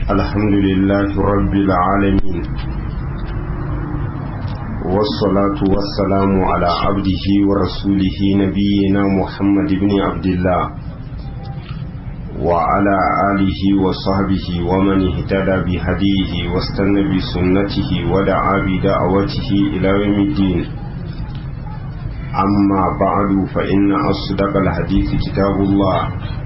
الحمد لله رب العالمين والصلاة والسلام على عبده ورسوله نبينا محمد بن عبد الله وعلى آله وصحبه ومن اهتدى بهديه واستنى بسنته ودعا بدعوته إلى يوم الدين أما بعد فإن أصدق الحديث كتاب الله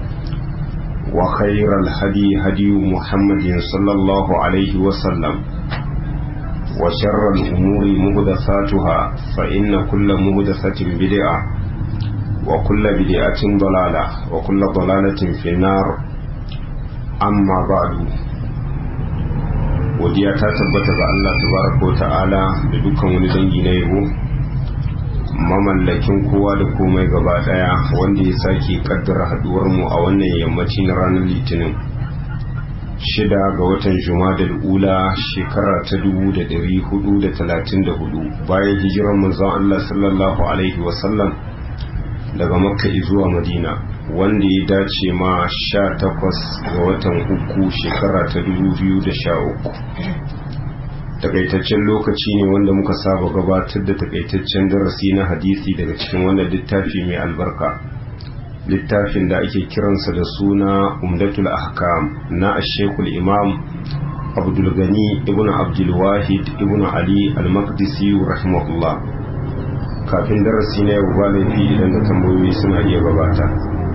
وخير الهدي هدي محمد صلى الله عليه وسلم وشر الأمور مهدثاتها فإن كل مهدثة بدعة وكل بدعة ضلالة وكل ضلالة في النار أما بعد godiya ta tabbata ga Allah tabaraka wa ta'ala da dukkan wani dangi na yabo mamallakin kowa da komai gaba daya wanda ya sake kaddara haduwar mu a wannan yammaci na ranar litinin shida ga watan jumadal ula shekara ta dubu da dari hudu da talatin da hudu bayan hijirar manzon Allah sallallahu alaihi wasallam daga makka zuwa madina wanda ya dace ma sha takwas ga watan uku shekara ta dubu biyu da sha uku takaitaccen lokaci ne wanda muka saba gabatar da takaitaccen darasi na hadisi daga cikin wannan littafi mai albarka littafin da ake kiransa da suna umdatul ahkam na ashekul imam abdulgani ibn abdulwahid ibn ali al-maqdisi rahimahullah kafin darasi na yau ba laifi idan da tambayoyi suna iya gabata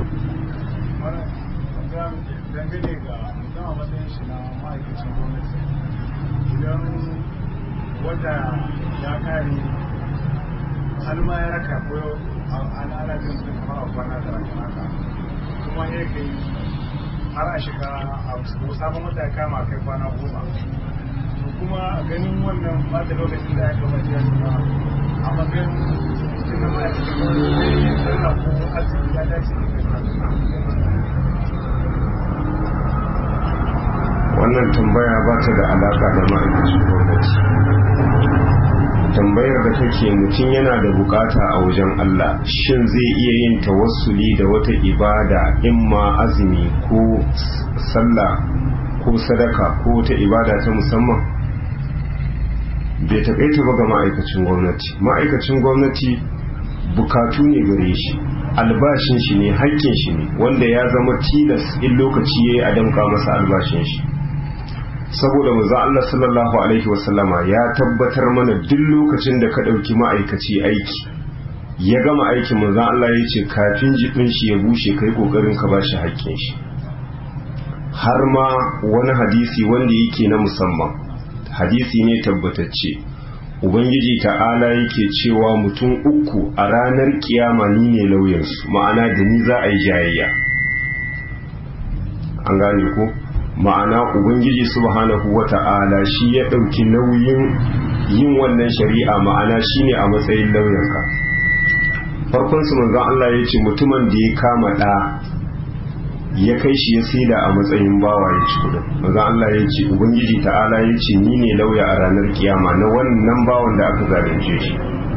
wata ya kare har ma ya raka ko an ana jin su kamar a kwana da raka haka kuma ya kai har a shiga a sabon wata ya kama kai kwana goma to kuma ganin wannan ba da lokacin da ya gaba ya shiga a matsayin cikin da ya cikin sallah ko asibiti ya dace wannan tambaya ba ta da alaka da ma'aikacin gwamnati tambayar da take mutum yana da bukata a wajen Allah shin zai iya yin tawassuli da wata ibada imma azumi ko sallah ko sadaka ko wata ibada ta musamman bai takaita ba ga ma'aikacin gwamnati ma'aikacin gwamnati bukatu ne gare shi albashin shi ne hakkin shi ne wanda ya zama tilas in lokaci ya yi a damka masa albashin shi saboda manzo Allah sallallahu alaihi wasallama ya tabbatar mana duk lokacin da ka ɗauki ma'aikaci aiki ya gama aikin manzo Allah ya ce kafin jikin shi ya bushe kai kokarin ka bashi haƙƙin shi har ma wani hadisi wanda yake na musamman hadisi ne tabbatacce ubangiji ta'ala yake cewa mutum uku a ranar kiyama ni ne lauyansu ma'ana da ni za a yi jayayya an gane ko ma'ana ubangiji subhanahu wata'ala shi ya ɗauki nauyin yin wannan shari'a ma'ana shine a matsayin lauyanka farkon su manzon Allah ya ce mutumin da ya kama ɗa ya kai shi ya saida a matsayin bawa ya ci kudin manzon Allah ya ce ubangiji ta'ala ya ce ni ne lauya a ranar kiyama na wannan bawan da aka zalunce shi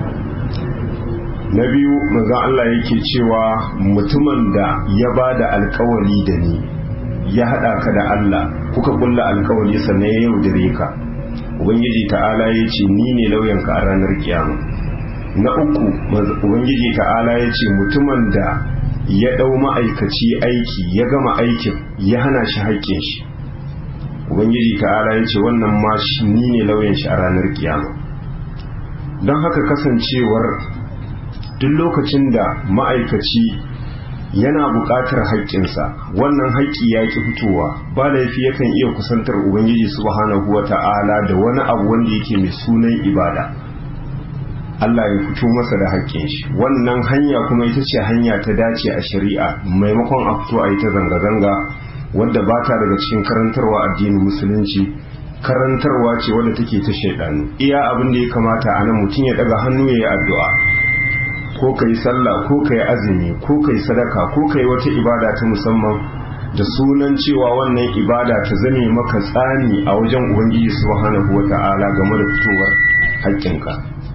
na biyu manzon Allah yake cewa mutumin da ya ba da alkawari da ni ya haɗa ka da Allah kuka kulla alkawari sannan ya yaudare ka ubangiji ta'ala ya ce ni ne lauyanka a ranar kiyama na uku ubangiji ta'ala ya ce mutumin da ya ɗau ma'aikaci aiki ya gama aikin ya hana shi haƙƙin shi ubangiji ta'ala ya ce wannan ma ni ne lauyan shi a ranar kiyama don haka kasancewar duk lokacin da ma'aikaci yana buƙatar haƙƙinsa wannan haƙƙi ya ƙi fitowa ba laifi yakan iya kusantar ubangiji subhanahu wa ta'ala da wani abu wanda yake mai sunan ibada Allah ya fito masa da haƙƙin shi wannan hanya kuma ita ce hanya ta dace a shari'a maimakon a fito a yi ta zanga-zanga wadda ba ta daga cikin karantarwa addinin musulunci karantarwa ce wadda take ta shaidanu iya abin da ya kamata a nan mutum ya daga hannu ya yi addu'a ko ka yi sallah ko ka yi azumi ko ka yi sadaka ko ka yi wata ibada ta musamman da sunan cewa wannan ibada ta zame maka tsani a wajen ubangiji subhanahu wa ta'ala game da fitowar haƙƙinka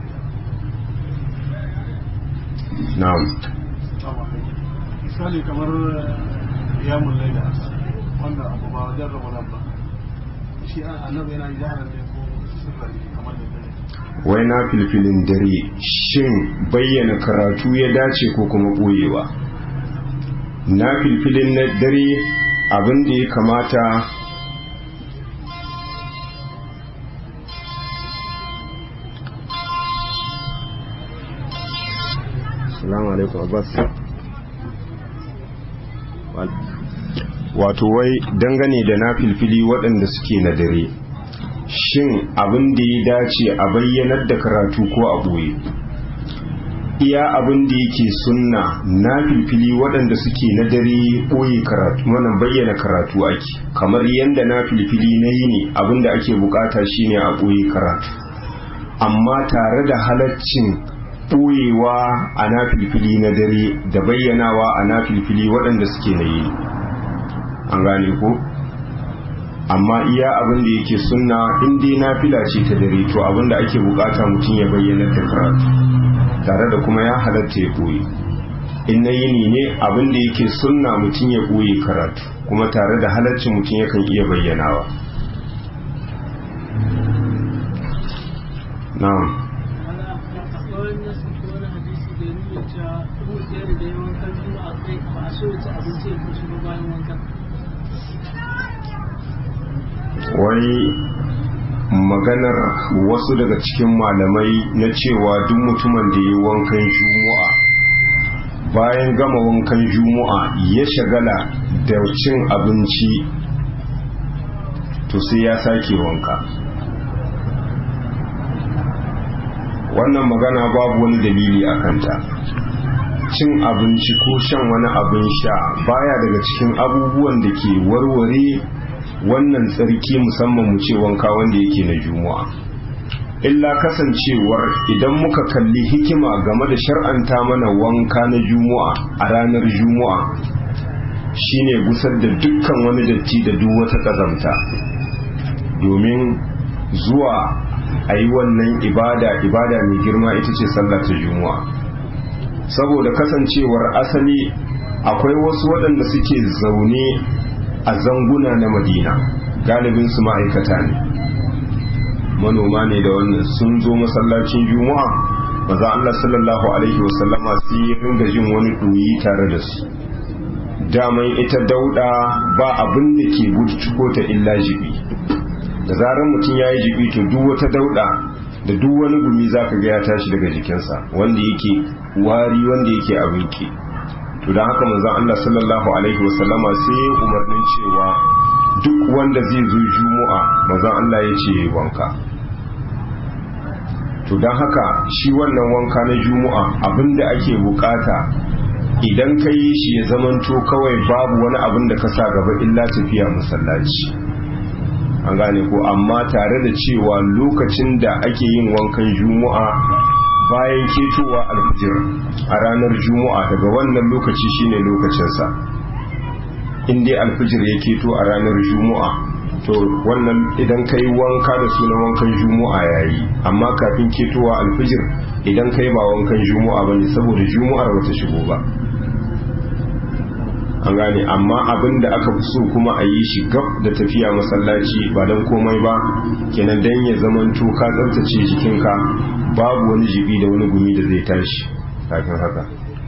na'am misali kamar yamun laila wannan abu ba wajen ramadan ba shi annabi yana jihar ne ko sirri kamar da dare wai na filfilin dare shin bayyana karatu ya dace ko kuma ɓoyewa na filfilin na dare abin da ya kamata salamu alaikum abbas wato wai dangane da na filfili waɗanda suke na dare shin abin da ya dace a bayyanar da karatu ko a ɓoye iya abin da yake sunna na filfili waɗanda suke na dare ɓoye karatu wannan bayyana karatu ake kamar yadda na filfili na yi ne abin da ake bukata shine a ɓoye karatu amma tare da halaccin ɓoyewa a na filfili na dare da bayyanawa a na filfili waɗanda suke na yi an gane ko amma iya abin da yake sunna in dai nafila ce ta dare to abin da ake bukata mutum ya bayyana da karatu tare da kuma ya halatta ya koyi in na yini ne abin da yake sunna mutum ya koyi karatu kuma tare da halaccin mutum yakan iya bayyanawa na'am wai maganar wasu daga cikin malamai na cewa duk mutumin da yi wankan juma'a bayan gama wankan juma'a ya shagala da cin abinci to sai ya sake wanka wannan magana babu wani dalili a kanta cin abinci ko shan wani abin sha baya daga cikin abubuwan da ke warware wannan tsarki musamman mu ce wanka wanda yake na juma'a illa kasancewar idan muka kalli hikima game da shar'anta mana wanka na juma'a a ranar juma'a shine gusar da dukkan wani datti da duk wata ƙazamta domin zuwa a yi wannan ibada ibada mai girma ita ce sallah ta juma'a saboda kasancewar asali akwai wasu waɗanda suke zaune a zanguna na madina galibin su ma'aikata ne manoma ne da wannan sun zo masallacin juma'a maza Allah sallallahu alaihi wasallama sai ya ringa jin wani ɗoyi tare da su daman ita dauda ba abin da ke gudu ta illa jibi da zarar mutum ya yi jibi to duk wata dauda da duk wani gumi za ka ga ya tashi daga jikinsa wanda yake wari wanda yake abin ke to don haka manzon Allah sallallahu alaihi wasallama sai ya umarnin cewa duk wanda zai zo juma'a manzon Allah ya ce wanka to don haka shi wannan wanka na juma'a abinda ake bukata idan ka yi shi ya zamanto kawai babu wani abin da ka sa gaba illa tafiya masallaci an gane ko amma tare da cewa lokacin da ake yin wankan juma'a bayan ketowa alfijir a ranar juma'a daga wannan lokaci shine lokacinsa in dai alfijir ya keto a ranar juma'a to wannan idan ka yi wanka da sunan wankan juma'a ya yi amma kafin ketowa alfijir idan ka yi ba wankan juma'a ba ne saboda juma'ar bata shigo ba an gane amma abin da aka fi so kuma a yi shi gab da tafiya masallaci ba don komai ba kenan dan ya zamanto ka tsabtace jikinka babu wani jibi da wani gumi da zai tashi kafin haka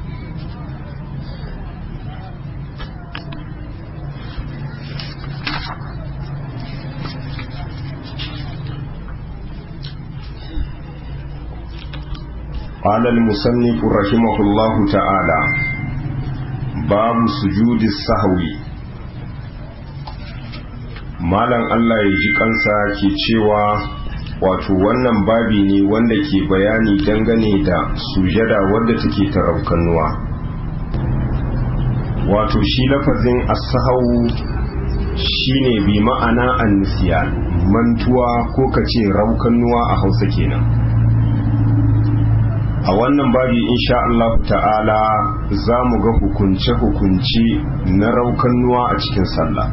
قال المصنف رحمه الله تعالى باب سجود السهو malam Allah ya ji kansa ke cewa wato wannan babi ne wanda ke bayani dangane da sujada wadda take taraukanuwa wato shi lafazin as-sahau shine bi ma'ana an-nisyan mantuwa ko kace raukanuwa a Hausa kenan a wannan babi insha Allah ta'ala za mu ga hukunce-hukunce na raukannuwa a cikin sallah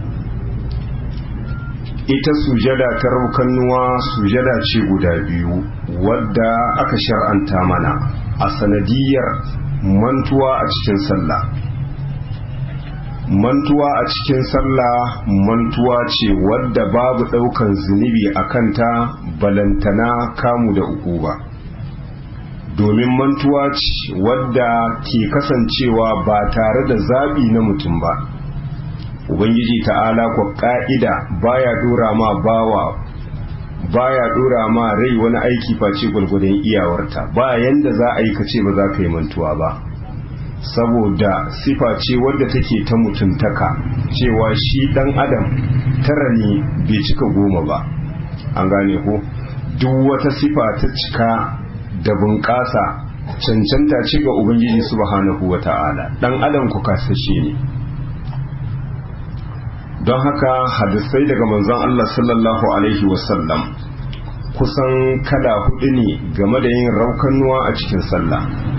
ita sujada ta raukannuwa sujada ce guda biyu wadda aka shar'anta mana a sanadiyar mantuwa a cikin sallah mantuwa a cikin sallah mantuwa ce wadda babu ɗaukan zunubi a kanta balantana kamu da uku ba domin mantuwa ce wadda ke kasancewa ba tare da zaɓi na mutum ba ubangiji ta'ala kwa ƙa'ida baya ɗora ma bawa baya ɗora ma rai wani aiki face gwalgwadon iyawarta ba yanda za a yi kace ba za ka yi mantuwa ba saboda sifa ce wadda take ta mutuntaka cewa shi dan adam tara ne bai cika goma ba an gane ko duk wata sifa ta cika da bunƙasa cancanta ce ga ubangiji subhanahu wata'ala dan adam ku kasashe ne don haka hadisai daga manzon Allah sallallahu alaihi wasallam kusan kala hudu ne game da yin raukannuwa a cikin sallah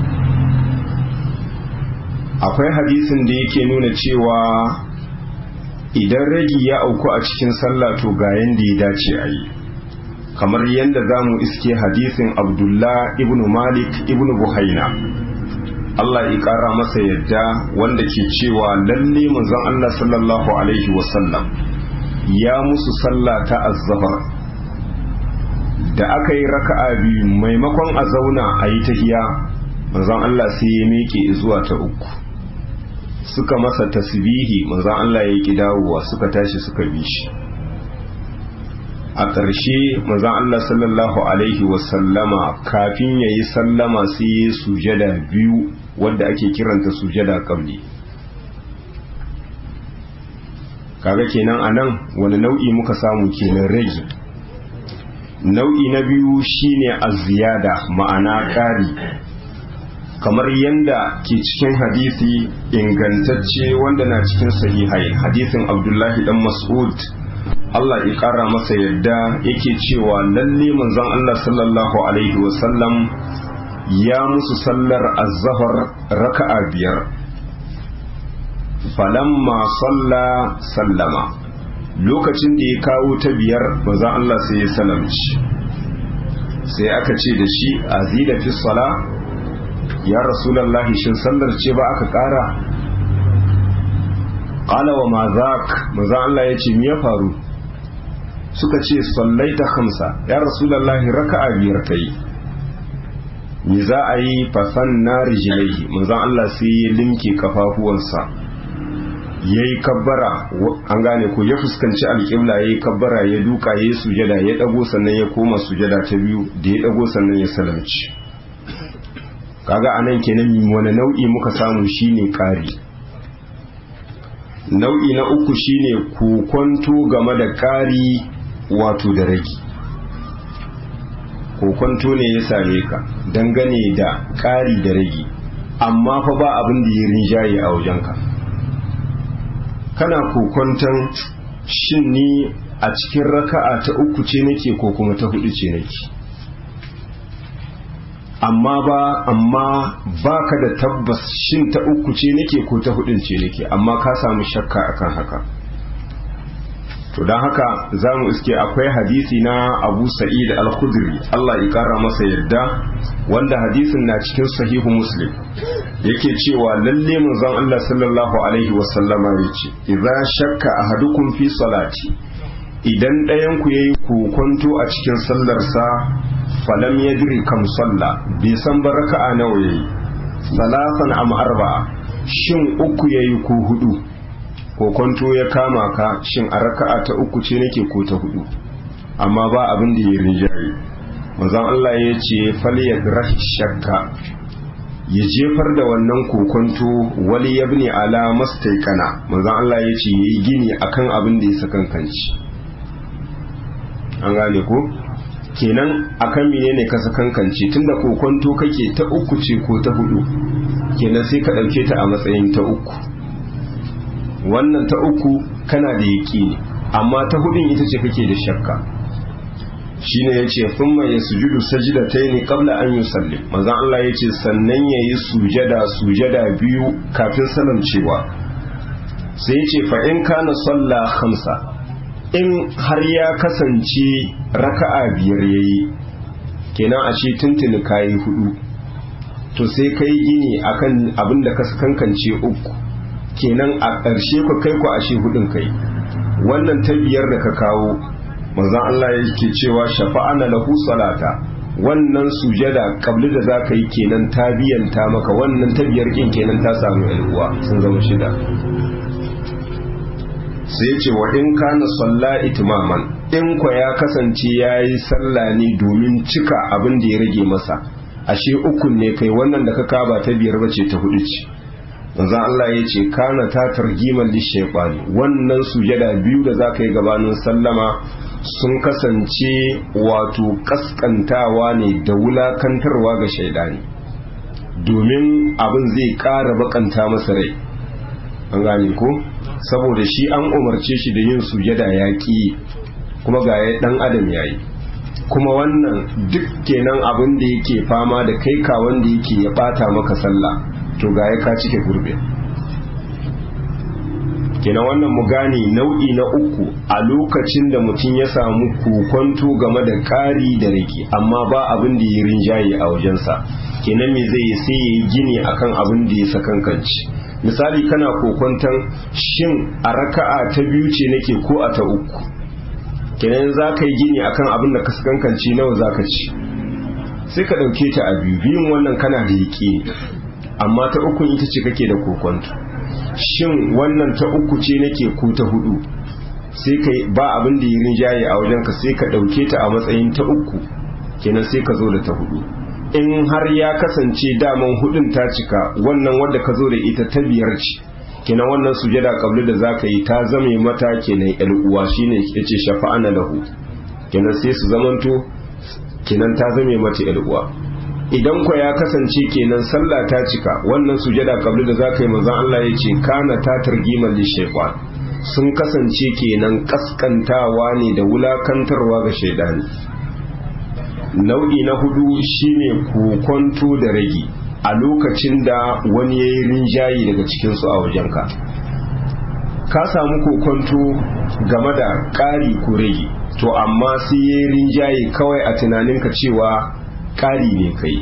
akwai hadisin da yake nuna cewa idan ragi ya auku a cikin sallah to ga yanda ya dace a yi kamar yadda za mu iske hadisin abdullah ibn malik ibn buhaina Allah ya ƙara masa yadda wanda ke cewa lalle manzon Allah sallallahu alaihi wasallam ya musu sallah ta azzafar da aka yi raka'a biyu maimakon a zauna a yi tahiya manzon Allah sai ya miƙe zuwa ta uku suka masa tasbihi manzon Allah ya ki dawowa suka tashi suka bi shi a ƙarshe manzon Allah sallallahu alaihi wasallama kafin ya yi sallama sai ya sujada biyu wadda ake kiranta sujada qabli kaga kenan anan wani nau'i muka samu kenan rage nau'i na biyu shine az-ziyada ma'ana ƙari kamar yanda ke cikin hadisi ingantacce wanda na cikin sahihai hadisin abdullahi dan mas'ud Allah ya ƙara masa yadda yake cewa lalle manzon Allah sallallahu alaihi wasallam ya musu sallar azzahar raka'a biyar falamma salla sallama lokacin da ya kawo ta biyar manzon Allah sai ya salamci sai aka ce da shi azida fi sala ya rasulallahi shin sallar ce ba aka ƙara qala wa ma zak manzon Allah ya ce me ya faru suka ce sallaita khamsa ya rasulallahi raka'a biyar kai me za a yi fasan na rijilaihi manzon Allah sai ya limke kafafuwansa ya yi kabbara an gane ko ya fuskanci alƙibla ya yi kabbara ya duka ya yi sujada ya ɗago sannan ya koma sujada ta biyu da ya ɗago sannan ya salamci kaga anan kenan wani nau'i muka samu shine ƙari nau'i na uku shine kokonto game da ƙari wato da rage kokonto ne ya same ka dangane da ƙari da rage amma fa ba abin da ya rinjaye a wajenka kana kokonton shin ni a cikin raka'a ta uku ce nake ko kuma ta hudu ce nake amma ba amma baka da tabbas shin ta uku ce nake ko ta hudun ce nake amma ka samu shakka akan haka to don haka za mu iske akwai hadisi na abu sa'id al-khudri Allah ya kara masa yadda wanda hadisin na cikin sahihu muslim yake cewa lalle manzon Allah sallallahu alaihi wasallama yace idza shakka ahadukum fi salati idan ɗayan ku yayi kokonto a cikin sallarsa falam yadri kam salla bai san baraka'a nawa yayi salatan am arba'a shin uku yayi ko hudu kokonto ya kama ka shin a raka'a ta uku ce nake ko ta hudu amma ba abin da ya rinjaye manzon Allah ya ce falyadrah shakka ya jefar da wannan kokonto wali yabni ala mastaikana manzon Allah ya ce yayi gini akan abin da ya sakankanci an gane ko kenan akan menene ka sakankanci tunda kokonto kake ta uku ce ko ta hudu kenan sai ka dauke ta a matsayin ta uku wannan ta uku kana da yaƙini amma ta hudun ita ce kake da shakka shine yace thumma yasjudu sajdatayn qabla an yusallim manzo Allah yace sannan yayi sujada sujada biyu kafin salamcewa sai yace fa in kana salla khamsa in har ya kasance raka'a biyar yayi kenan a ce tuntuni kayi hudu to sai kai gini akan abin da ka kankance uku kenan a ƙarshe ku kai ku ashe hudun kai wannan ta biyar da ka kawo manzon Allah yake cewa shafa'ana lahu salata wannan sujada kabli da za ka yi kenan ta biyanta maka wannan ta biyar kin kenan ta samu uwa sun zama shida sai ce wa in kana salla itimaman in kwa ya kasance ya yi sallah ne domin cika abin da ya rage masa ashe ukun ne kai wannan da ka kaba ta biyar bace ta hudu ce manzon Allah ya ce kana ta targiman lishaiqani wannan sujada biyu da za ka yi gabanin sallama sun kasance wato kaskantawa ne da wulakantarwa ga shaidani domin abin zai ƙara bakanta masa rai an gane ko saboda shi an umarce shi da yin sujada ya ƙi kuma ga ya ɗan adam ya yi kuma wannan duk kenan abin da yake fama da kai ka wanda yake ya ɓata maka sallah to ga ya ka cike gurbe kenan wannan mu gane nau'i na uku a lokacin da mutum ya samu kokonto game da ƙari da rage amma ba abin da ya rinjaye a wajensa kenan me zai sai ya yi gini akan abin da ya sakankanci misali kana kokonton shin a raka'a ta biyu ce nake ko a ta uku kenan za ka yi gini akan abin da ka sakankanci nawa za ka ci sai ka ɗauke ta a biyu biyun wannan kana da yaƙi amma ta ukun ita ce kake da kokonto shin wannan ta uku ce nake ko ta hudu sai ka ba abin da yi rinjaye a wajenka sai ka ɗauke ta a matsayin ta uku kenan sai ka zo da ta hudu in har ya kasance daman hudun ta cika wannan wadda ka zo da ita ta biyar ce kenan wannan sujada kabli da za ka yi ta zame mata kenan yan uwa shine yace shafa'ana lahu kenan sai su zamanto kenan ta zame mata yan uwa idan kwa ya kasance kenan sallah ta cika wannan sujada kabli da za ka yi manzon Allah ya ce kana ta targiman li shaytan sun kasance kenan kaskantawa ne da wulakantarwa ga shaidani nau'i na hudu shine kokonto da ragi a lokacin da wani ya yi rinjaye daga cikinsu a wajenka ka samu kokonto game da ƙari ko rage to amma sai ya yi rinjaye kawai a tunaninka cewa ƙari ne kai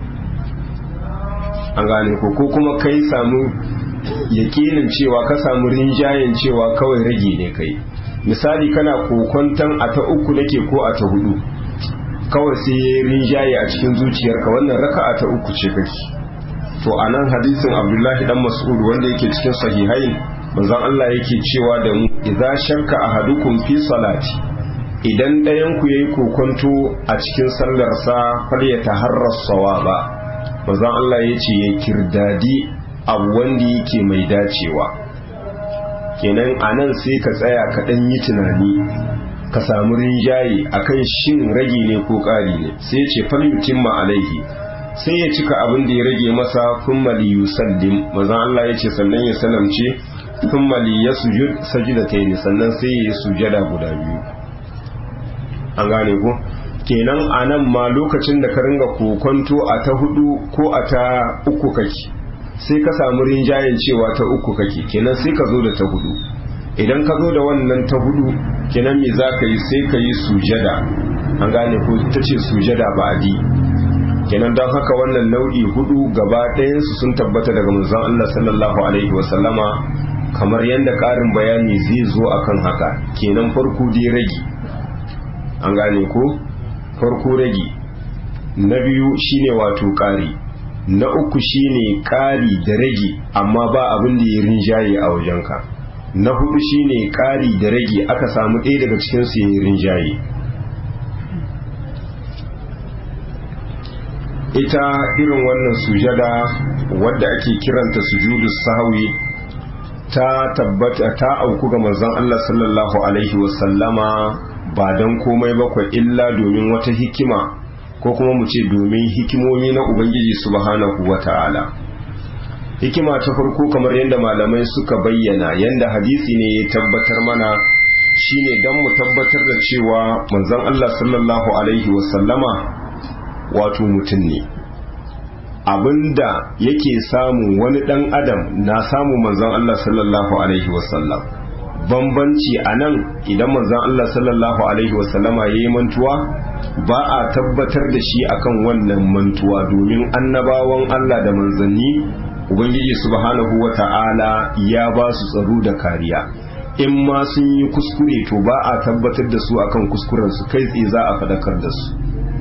an gane ko ko kuma kai samu yakinin cewa ka samu rinjayen cewa kawai rage ne kai misali kana kokonton a ta uku nake ko a ta hudu kawai sai ya rinjaye a cikin zuciyarka wannan raka'a ta uku ce kake to a nan hadisin abdullahi dan mas'ud wanda yake cikin sahihain manzon Allah yake cewa da mu idza shakka ahadukum fi salati idan ɗayan ku yayi kokonto a cikin sallar sa fal ya taharra sawaba manzon Allah yace ya kirdadi abu wanda yake mai dacewa kenan anan sai ka tsaya ka dan yi tunani ka samu rinjaye akan shin rage ne ko ƙari ne sai ya ce falyutimma alaihi sai ya cika abin da ya rage masa thumma li yusallim manzon Allah ya ce sannan ya salamce thumma li yasjud sajdatayn sannan sai ya sujada guda biyu an gane ko kenan anan ma lokacin da ka ringa kokonto a ta hudu ko a ta uku kake sai ka samu rinjayen cewa ta uku kake kenan sai ka zo da ta hudu idan ka zo da wannan ta hudu kenan me za ka yi sai ka yi sujada an gane ko ta ce sujada ba adi kenan don haka wannan nau'i hudu gaba ɗayansu sun tabbata daga manzon Allah sallallahu alaihi wasallama kamar yadda ƙarin bayani zai zo akan haka kenan farko dai ragi an gane ko farko ragi na biyu shine wato ƙari na uku shine ƙari da ragi amma ba abin da ya rinjaye a wajenka na hudu shine ƙari da rage aka samu ɗaya daga cikinsu ya yi rinjaye ita irin wannan sujada wadda ake kiranta sujudu sahwi ta tabbata ta auku ga manzon Allah sallallahu alaihi wasallama ba don komai bakwai illa domin wata hikima ko kuma mu ce domin hikimomi na ubangiji subhanahu wata'ala hikima ta farko kamar yadda malamai suka bayyana yadda hadisi ne ya tabbatar mana shine don mu tabbatar da cewa manzon Allah sallallahu alaihi wasallama wato mutum ne abinda yake samu wani dan adam na samu manzon Allah sallallahu alaihi wasallam bambanci a nan idan manzon Allah sallallahu alaihi wasallama ya yi mantuwa ba a tabbatar da shi akan wannan mantuwa domin annabawan Allah da manzanni ubangiji subhanahu wata'ala ya ba su tsaro da kariya in ma sun yi kuskure to ba a tabbatar da su akan kuskuren su kai tsaye za a fadakar da su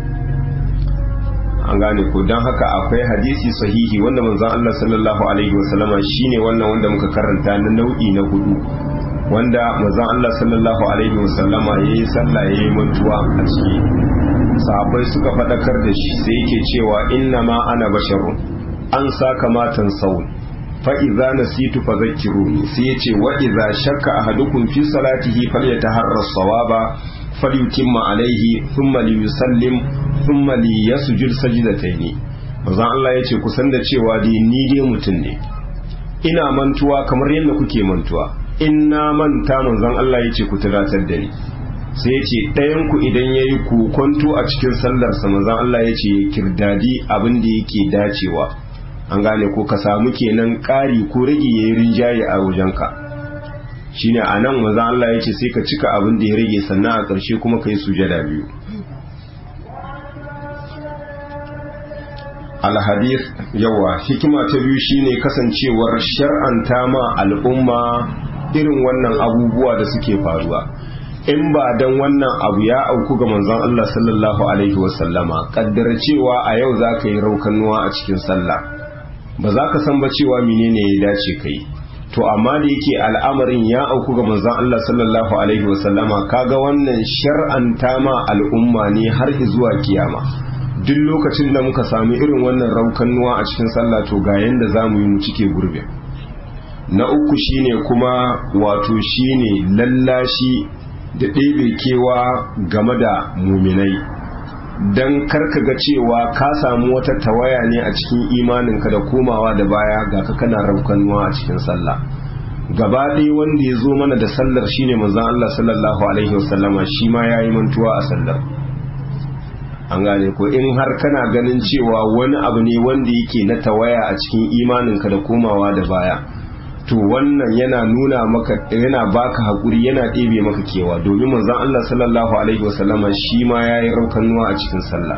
an gane ko don haka akwai hadisi sahihi wanda manzon Allah sallallahu alaihi wasallama shine wannan wanda muka karanta na nau'i na hudu wanda manzon Allah sallallahu alaihi wasallama yayi sallah yayi mantuwa a ciki sahabbai suka fadakar da shi sai yake cewa inna ma ana basharun an saka matan saul fa idza nasitu fadhakkiruni sai yace wa idza shakka ahadukum fi salatihi falyataharra sawaba falyutimma alaihi thumma liyusallim thumma liyasjud sajdataini manzon Allah yace ku san da cewa dai ni dai mutum ne ina mantuwa kamar yadda kuke mantuwa in na manta manzon Allah yace ku tunatar da ni sai yace ɗayan ku idan yayi kokonto a cikin sallar sa manzon Allah yace ya kirdadi abin da yake dacewa an gane ko ka samu kenan ƙari ko rage yayi rinjaye a wajenka shine a nan maza Allah ya ce sai ka cika abin da ya rage sannan a ƙarshe kuma ka yi sujada biyu alhadis yawa hikima ta biyu shine kasancewar shar'anta ma al'umma irin wannan abubuwa da suke faruwa in ba dan wannan abu ya auku ga manzon Allah sallallahu alaihi wasallama kaddara cewa a yau za ka yi raukanuwa a cikin sallah ba za ka san ba cewa menene ya dace ka yi to amma da yake al'amarin ya auku ga manzon Allah sallallahu alaihi wasallama kaga wannan shar'anta ma al'umma ne har zuwa kiyama duk lokacin da muka sami irin wannan raukannuwa a cikin sallah to ga yanda zamu yi mu cike gurbe na uku shine kuma wato shine lallashi da ɗebe kewa game da muminai don karka ga cewa ka samu wata tawaya ne a cikin imaninka da komawa da baya ga ka kana raukanuwa a cikin sallah gaba ɗaya wanda ya zo mana da sallar shine manzon Allah sallallahu alaihi wasallama shi ma yayi mantuwa a sallar an gane ko in har kana ganin cewa wani abu ne wanda yake na tawaya a cikin imaninka da komawa da baya to wannan yana nuna maka yana baka hakuri yana ɗebe maka kewa domin manzon Allah sallallahu alaihi wasallama shi ma yayi raukanuwa a cikin sallah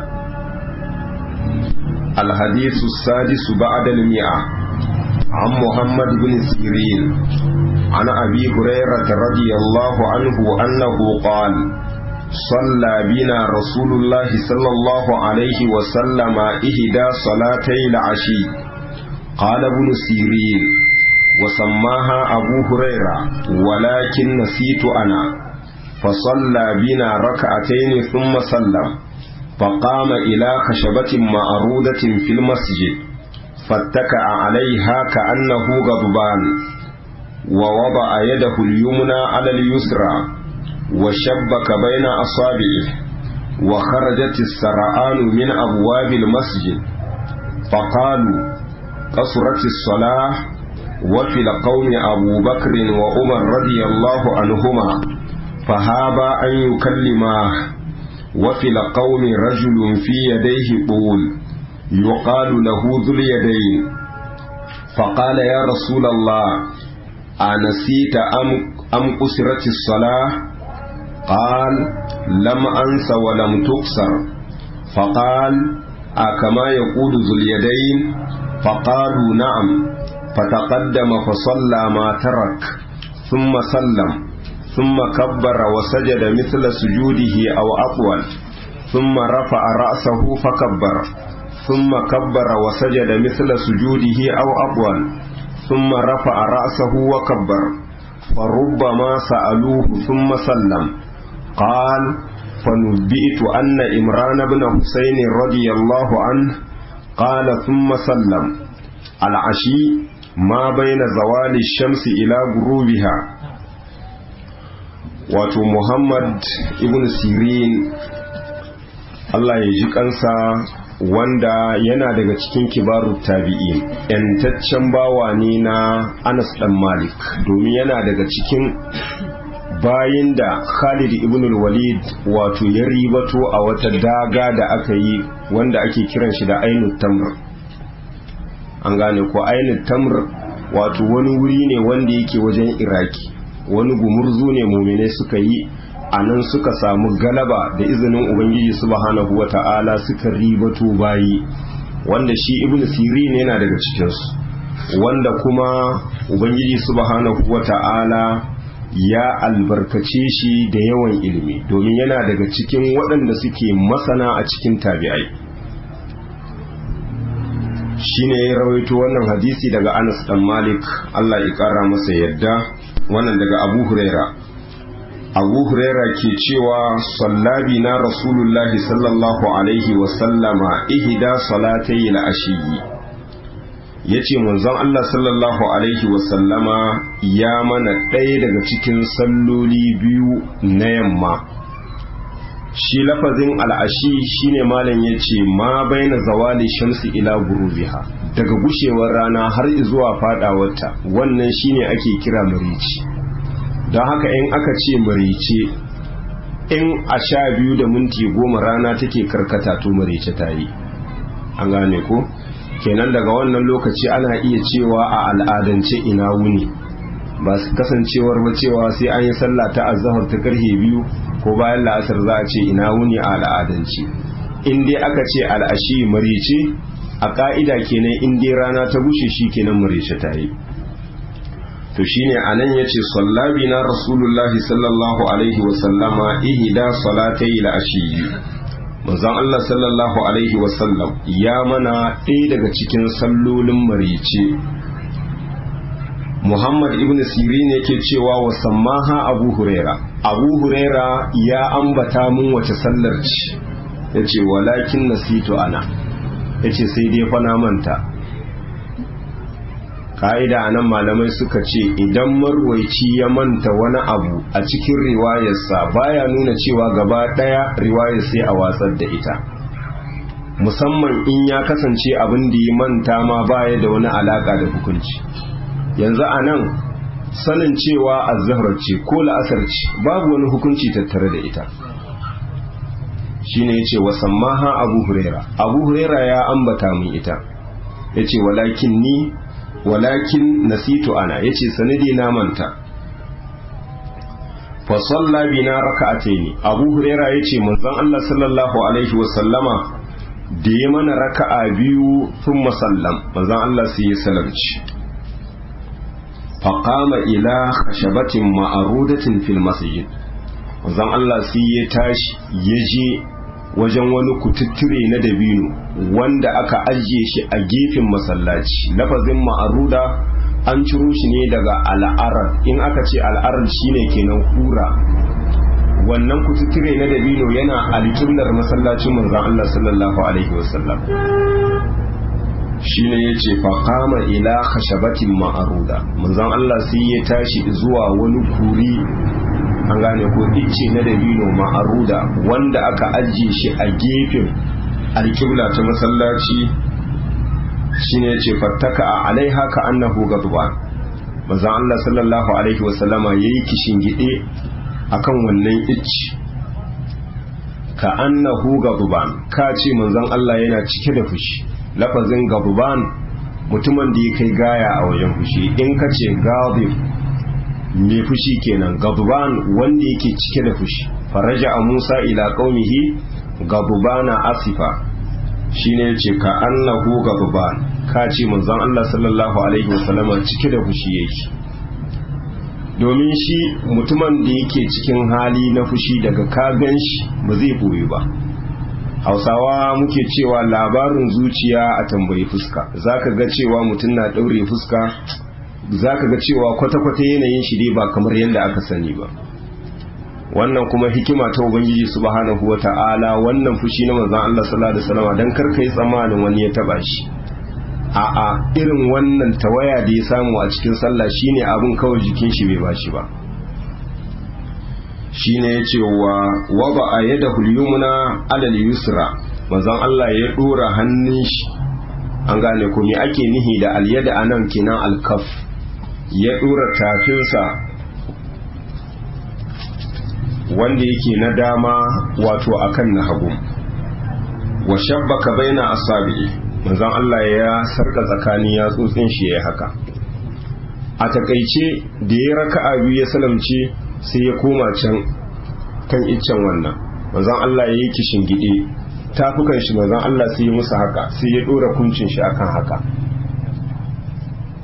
الحديث السادس بعد المئة عن محمد بن سيرين عن أبي هريرة رضي الله عنه أنه قال صلى بنا رسول الله صلى الله عليه وسلم إهدى صلاتي العشي قال ابن سيرين وسماها أبو هريرة ولكن نسيت أنا فصلى بنا ركعتين ثم سلم فقام إلى خشبة معروضة في المسجد فاتكأ عليها كأنه غضبان ووضع يده اليمنى على اليسرى وشبك بين أصابعه وخرجت السرعان من أبواب المسجد فقالوا قصرت الصلاة وفي القوم أبو بكر وعمر رضي الله عنهما فهابا أن يكلماه وفي القوم رجل في يديه طول يقال له ذو اليدين فقال يا رسول الله أنسيت أم, أم قصرت الصلاة قال لم أنس ولم تقصر فقال أكما يقول ذو اليدين فقالوا نعم فتقدم فصلى ما ترك ثم سلم ثم كبر وسجد مثل سجوده أو أطول ثم رفع رأسه فكبر ثم كبر وسجد مثل سجوده أو أطول ثم رفع رأسه وكبر فربما سألوه ثم سلم قال فنبئت أن إمران بن حسين رضي الله عنه قال ثم سلم العشي ما بين زوال الشمس إلى غروبها wato Muhammad ibn Sirin Allah ya ji kansa wanda yana daga cikin kibaru tabi'in yantaccen bawa ne na Anas dan Malik domin yana daga cikin bayin da Khalid ibn walid wato ya ribato a wata daga da aka yi wanda ake kiran shi da Ainut Tamr an gane ko Ainut Tamr wato wani wuri ne wanda yake wajen Iraki wani gumurzu ne mumine suka yi a nan suka samu galaba da izinin ubangiji subhanahu wa ta'ala suka ribato bayi wanda shi ibn sirin yana daga cikinsu wanda kuma ubangiji subhanahu wata'ala ya albarkace shi da yawan ilimi domin yana daga cikin waɗanda suke masana a cikin tabi'ai shine ya rawaito wannan hadisi daga Anas dan Malik Allah ya kara masa yadda wannan daga Abu Huraira Abu Huraira ke cewa sallabi na Rasulullahi sallallahu alaihi wa sallama ihda salatai al-ashiyi yace manzon Allah sallallahu alaihi wa sallama ya mana ɗaya daga cikin salloli biyu na yamma shi lafazin al'ashi shine malam ya ce ma baina zawali shamsi ila gurubiha daga gushewar rana har zuwa fadawarta wannan shine ake kira marici don haka in aka ce marice in a sha biyu da minti goma rana take karkata to marice ta yi an gane ko kenan daga wannan lokaci ana iya cewa a al'adance ina wuni ba su kasancewar ba cewa sai an yi sallah ta azahar ta karfe biyu ko bayan la'asar za a ce ina wuni a al'adance in dai aka ce al'ashi marice a ka'ida kenan in dai rana ta bushe shi kenan marice ta yi to shine anan yace sallabi na rasulullahi sallallahu alaihi wa sallama ihda salatai al-ashi manzon Allah sallallahu alaihi wa sallam ya mana ɗaya daga cikin sallolin marice Muhammad ibn Sirin yake cewa wa sammaha Abu Huraira Abu Huraira ya ambata mun wace sallar ce yace walakin nasitu ana yace sai dai fa na manta ka'ida anan malamai suka ce idan marwaici ya manta wani abu a cikin riwayarsa baya nuna cewa gaba daya riwayar sai a watsar da ita musamman in ya kasance abin da ya manta ma baya da wani alaka da hukunci yanzu a nan sanin cewa azhar ce ko la'asar ce babu wani hukunci tattare da ita shine yace wa sammaha abu huraira abu huraira ya ambata min ita yace walakin ni walakin nasitu ana yace sanadi na manta fa salla bina raka'ataini abu huraira yace manzon Allah sallallahu alaihi wa sallama da ya mana raka'a biyu thumma sallam manzon Allah sai ya salamci faƙama ila khashabatin ma'arudatin fil masjid manzon Allah sai ya tashi ya je wajen wani kututture na dabino wanda aka ajiye shi a gefen masallaci lafazin ma'aruda an ciro shi ne daga al'arar in aka ce al'arar shine kenan kura wannan kututture na dabino yana alƙiblar masallacin manzon Allah sallallahu alaihi wasallam shine yace fa qama ila khashabatin ma'aruda manzon Allah sai ya tashi zuwa wani kuri an gane ko ice na dabino ma'aruda wanda aka ajiye shi a gefen alƙibla ta masallaci shine yace fattaka alaiha ka annahu gadban manzon Allah sallallahu alaihi wasallama yayi kishin gide akan wannan icci ka annahu gadban ka ce manzon Allah yana cike da fushi lafazin gabuban mutumin da ya kai gaya a wajen fushi in ka ce gabib mai fushi kenan gabuban wanda yake cike da fushi faraja a musa ila qaumihi gabubana asifa shine yace ka annahu gabuban ka ce manzon Allah sallallahu alaihi wasallama cike da fushi yake domin shi mutumin da yake cikin hali na fushi daga ka gan shi ba zai boye ba hausawa muke cewa labarin zuciya a tambayi fuska zaka ga cewa mutum na ɗaure fuska zaka ga cewa kwata-kwata yanayin shi dai ba kamar yadda aka sani ba wannan kuma hikima ta ubangiji subhanahu wata'ala wannan fushi na manzon Allah sallallahu alaihi wasallam dan kar kai tsammanin wani ya taba shi a'a irin wannan tawaya da ya samu a cikin sallah shine abin kawai jikin shi bai bashi ba shine ya ce wa waba a yadda hulyumna alal yusra manzon Allah ya dora hannun shi an gane ko me ake nihi da alyada anan kinan alkaf ya dora tafinsa wanda yake na dama wato akan na hagu wa shabbaka baina asabi'i manzon Allah ya sarka tsakanin yatsotsin shi ya haka a takaice da ya raka'a biyu ya salamce sai ya koma can kan iccen wannan manzon Allah ya yi kishin gide tafukan shi manzon Allah sai ya musu haka sai ya dora kuncin shi akan haka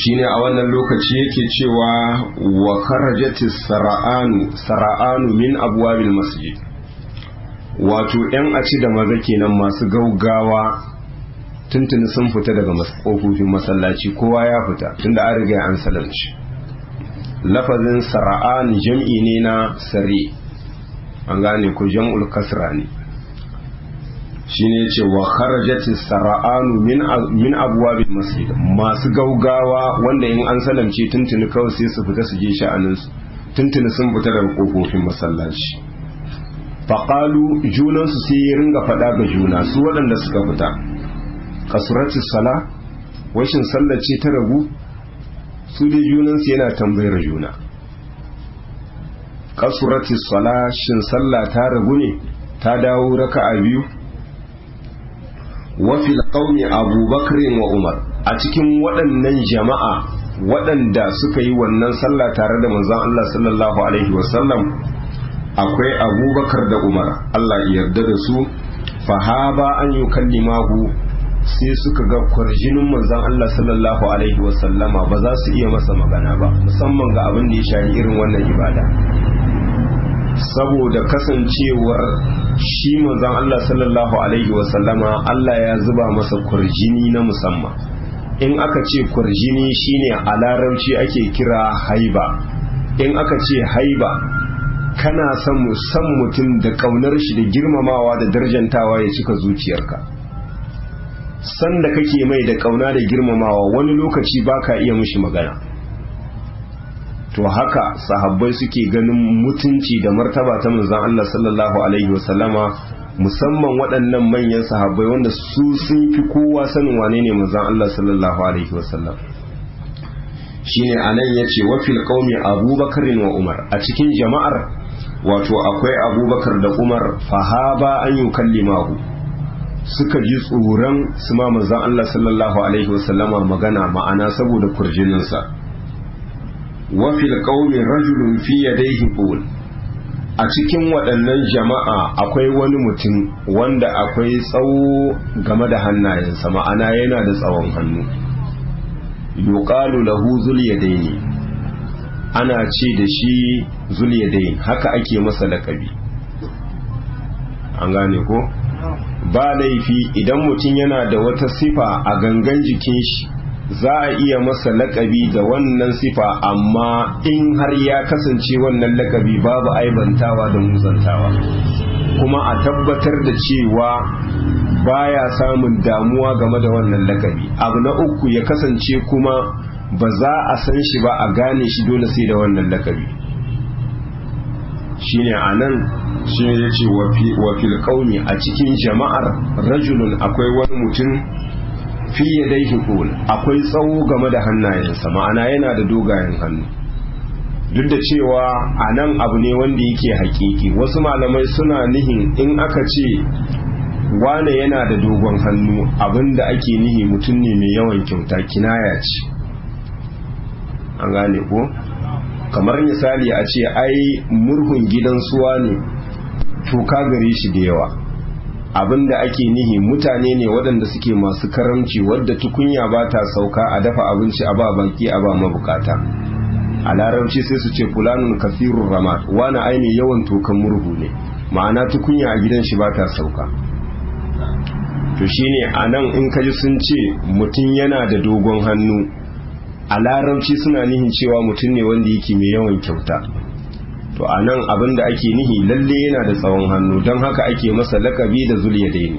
shine a wannan lokaci yake cewa wa kharajatis sara'anu sara'anu min abwabil masjid wato yan aci da maza kenan masu gaugawa tuntuni sun fita daga kofofin masallaci kowa ya fita tunda an riga an salamci lafazin sara'an jam'i ne na sare an gane ko jam'ul kasra ne shine yace wa kharajati sara'anu min min abwabil masjid masu gaugawa wanda in an salamce tuntuni kawai sai su fita su je sha'anin su tuntuni sun fita daga kofofin masallaci faqalu junan su sai ya ringa fada ga juna su waɗanda suka fita kasurati sala washin sallar ce ta ragu su dai junan su yana tambayar juna kasurati sala shin sallah ta ragu ne ta dawo raka'a biyu wafil qaumi abubakar wa umar a cikin waɗannan jama'a waɗanda suka yi wannan sallah tare da manzon Allah sallallahu alaihi wasallam akwai abubakar da umar Allah ya yarda da su fahaba an yi kallimahu sai suka ga kwarjinin manzon Allah sallallahu alaihi wasallama ba za su iya masa magana ba musamman ga abin da ya shafi irin wannan ibada saboda kasancewar shi manzon Allah sallallahu alaihi wasallama Allah ya zuba masa kurjini na musamman in aka ce kurjini shine a larabci ake kira haiba in aka ce haiba kana son san mutum da kaunar shi da girmamawa da darjantawa ya cika zuciyarka san da kake mai da kauna da girmamawa wani lokaci baka iya mishi magana to haka sahabbai suke ganin mutunci da martaba ta manzon Allah sallallahu alaihi wasallama musamman waɗannan manyan sahabbai wanda su sun fi kowa sanin wane ne manzon Allah sallallahu alaihi wasallam shine anan yace wa fil qaumi abubakar wa umar a cikin jama'ar wato akwai abubakar da umar fahaba an yukallimahu suka ji tsoron su ma manzon Allah sallallahu alaihi wasallama magana ma'ana saboda kurjininsa wafi alƙaunin rajulun fi yadaihi qul a cikin waɗannan jama'a akwai wani mutum wanda akwai tsawo game da hannayensa ma'ana yana da tsawon hannu yuqalu lahu zulyadaini ana ce da shi zulyadain haka ake masa laƙabi an gane ko ba laifi idan mutum yana da wata sifa a gangan jikin shi za a iya masa lakabi da wannan sifa amma in har ya kasance wannan lakabi babu aibantawa da muzantawa kuma a tabbatar da cewa baya samun damuwa game da wannan lakabi abu na uku ya kasance kuma ba za a san shi ba a gane shi dole sai da wannan lakabi shine a nan shi ya ce wa fil a cikin jama'ar rajulun akwai wani mutum fi yadaihi qul akwai tsawo game da hannayensa ma'ana yana da dogayen hannu duk da cewa a nan abu ne wanda yake hakiki wasu malamai suna nihin in aka ce wane yana da dogon hannu abinda ake nihi mutum ne mai yawan kyauta kinaya ce an gane ko kamar misali a ce ai murhun gidan suwa ne toka gare shi da yawa abinda ake nihi mutane ne waɗanda suke masu karamci wadda tukunya ba ta sauka a dafa abinci a ba baki a ba mabukata a larabci sai su ce fulanun kafirun ramat wani aini yawan tokan murhu ne ma'ana tukunya a gidan shi ba ta sauka to shine a nan in kaji sun ce mutum yana da dogon hannu a larabci suna nihin cewa mutum ne wanda yake mai yawan kyauta to a nan abin da ake nihi lalle yana da tsawon hannu don haka ake masa lakabi da zuliya daini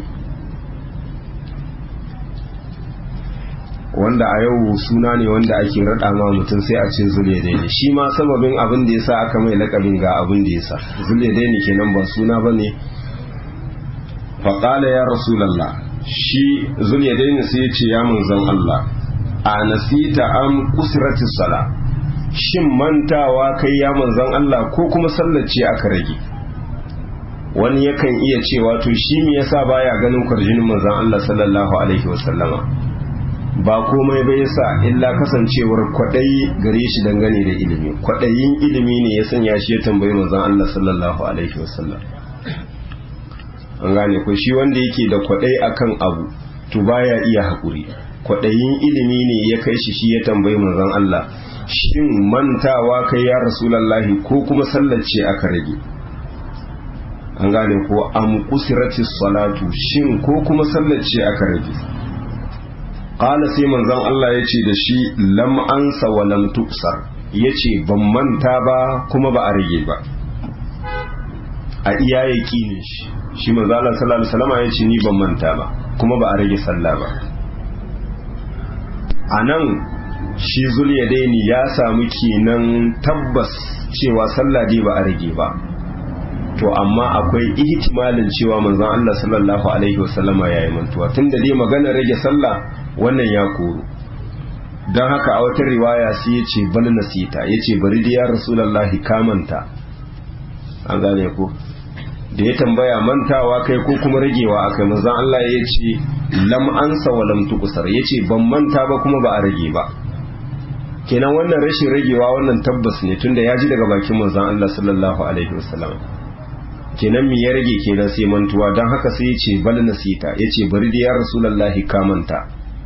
wanda a yau suna ne wanda ake raɗa ma mutum sai a ce zuliya daini shi ma sababin abin da ya sa aka mai lakabin ga abin da ya sa zuliya daini kenan ba suna ba ne faƙala ya rasulallah shi zuliya daini sai ya ce ya manzan Allah a nasita an kusurati sala shin mantawa kai ya manzan Allah ko kuma sallace aka rage wani yakan iya cewa to shi me yasa baya ganin kwarjinin manzan Allah sallallahu alaihi wasallama ba komai bai yasa illa kasancewar kwaɗayi gare shi dangane da ilimi kwaɗayin ilimi ne ya sanya shi ya tambayi manzan Allah sallallahu alaihi wasallam an gane ko shi wanda yake da kwaɗayi akan abu to baya iya haƙuri kwaɗayin ilimi ne ya kai shi shi ya tambayi manzon Allah shin mantawa kai ya rasulallahi ko kuma sallace aka rage an gane ko am kusirati salatu shin ko kuma sallace aka rage qala sai manzon Allah ya ce da shi lam ansa wa lam tuksar yace ban manta ba kuma ba a rage ba a iya yaqinin shi shi manzon Allah sallallahu alaihi wasallam ya ce ni ban manta ba kuma ba a rage sallah ba anan shi zuliyadaini ya samu kenan tabbas cewa sallah dai ba a rage ba to amma akwai ihtimalin cewa manzon Allah sallallahu alaihi wasallama yayi mantuwa tunda dai magana rage sallah wannan ya koro don haka a wata riwaya sai ya ce bal nasita ya ce bari da ya rasulallahi kamanta an gane ko da ya tambaya mantawa kai ko kuma ragewa akai manzon Allah ya ce lam ansa wa lam tuqsar ya ce ban manta ba kuma ba a rage ba kenan wannan rashin ragewa wannan tabbas ne tunda ya ji daga bakin manzon Allah sallallahu alaihi wasallam kenan me ya rage kenan sai mantuwa don haka sai ya ce bal nasita ya ce bari da ya rasulallahi kamanta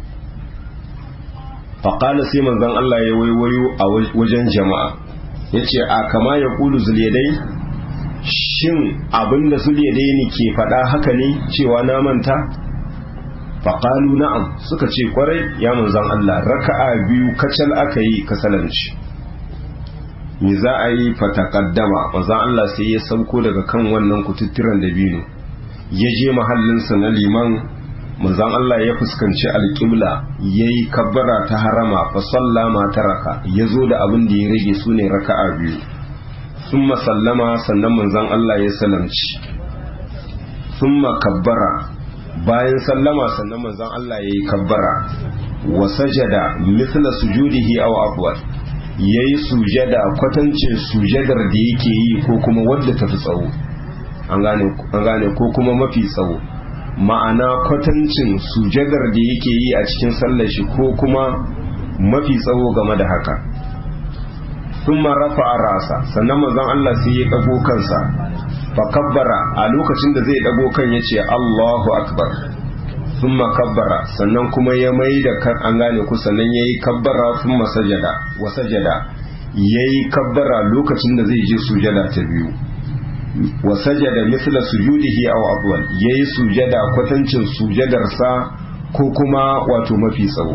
faƙala sai manzon Allah ya waiwayo a wajen jama'a ya ce a kama ya ƙulu zuliyadai shin abinda zuliyadai ne ke faɗa haka ne cewa na manta faƙalu na'am suka ce kwarai ya manzon Allah raka'a biyu kacal aka yi kasalanci me za a yi fatakaddama manzon Allah sai ya sauko daga kan wannan kututturan dabino ya je mahallinsa na liman manzon Allah ya fuskanci alƙibla ya yi kabbara ta harama fa sallama ta raka ya zo da abin da ya rage su ne raka'a biyu sun sallama sannan manzon Allah ya salamci sun kabbara bayan sallama sannan manzon Allah ya yi kabbara wa sajada mithla sujudihi aw afwal yayi sujada kwatancin sujadar da yake yi ko kuma wadda tafi tsawo an gane ko kuma mafi tsawo ma'ana kwatancin sujadar da yake yi a cikin sallar shi ko kuma mafi tsawo game da haka sun rafa a rasa sannan mazan Allah sai ya ɗago kansa fa kabbara a lokacin da zai ɗago kan ya ce Allahu akbar sun kabbara sannan kuma ya mai da kan an gane ku sannan ya yi kabbara sun masajada wa sajada ya yi kabbara lokacin da zai je sujada ta biyu wa sajada misla sujudihi aw afwal yayi sujada kwatancin sujadarsa ko kuma wato mafi tsawo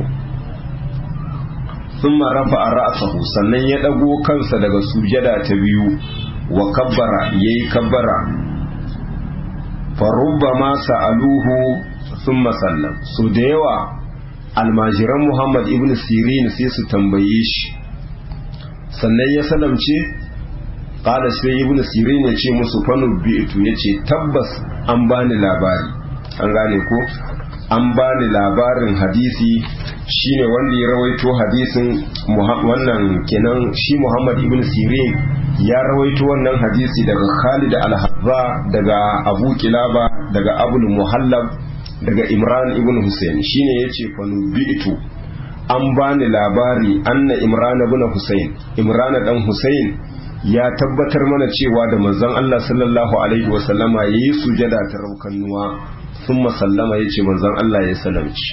thumma rafa'a ra'sahu sannan ya dago kansa daga sujada ta biyu wa kabbara yayi kabbara fa rubbama sa'aluhu thumma sallam so da yawa almajiran Muhammad ibn Sirin sai su tambaye shi sannan ya salamce qala sai ibn sirin ya ce musu fanu bi'tu yace tabbas an bani labari an gane ko an bani labarin hadisi shine wanda ya rawaito hadisin wannan kenan shi Muhammad ibn Sirin ya rawaito wannan hadisi daga Khalid al-Hazza daga Abu Kilaba daga Abul Muhallab daga Imran ibn Hussein shine yace fanu bi'tu an bani labari anna Imran ibn Hussein Imran dan Hussein ya tabbatar mana cewa da manzon Allah sallallahu alaihi wa sallama yayi sujada ta raukannuwa thumma sallama yace manzon Allah ya salamci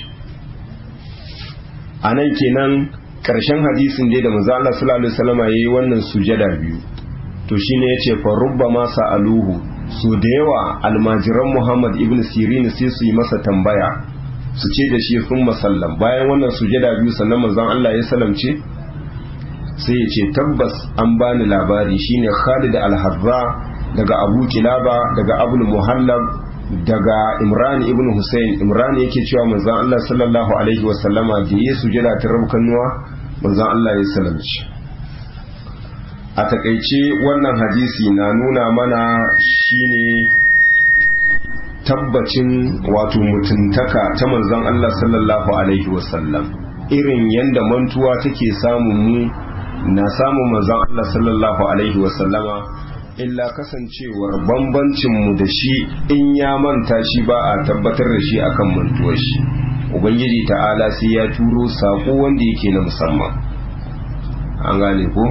anan kenan karshen hadisin dai da manzon Allah sallallahu alaihi wa sallama yayi wannan sujada biyu to shine yace fa rubbama sa'aluhu su da yawa almajiran Muhammad ibn Sirin sai su yi masa tambaya su ce da shi thumma sallam bayan wannan sujada biyu sannan manzon Allah ya salamce sai ya ce tabbas an bani labari shine Khalid al-Harra daga Abu Kilaba daga Abul Muhallab daga Imran ibn Hussein Imran yake cewa manzon Allah sallallahu alaihi wa sallama da ya sujada ta rabkanuwa manzon Allah ya salamci a takaice wannan hadisi na nuna mana shine tabbacin wato mutuntaka ta manzon Allah sallallahu alaihi wa sallam irin yanda mantuwa take samun mu na samun manzon Allah sallallahu alaihi wasallama illa kasancewar bambancin mu da shi in ya manta shi ba a tabbatar da shi akan mantuwar shi ubangiji ta'ala sai ya turo sako wanda yake na musamman an gane ko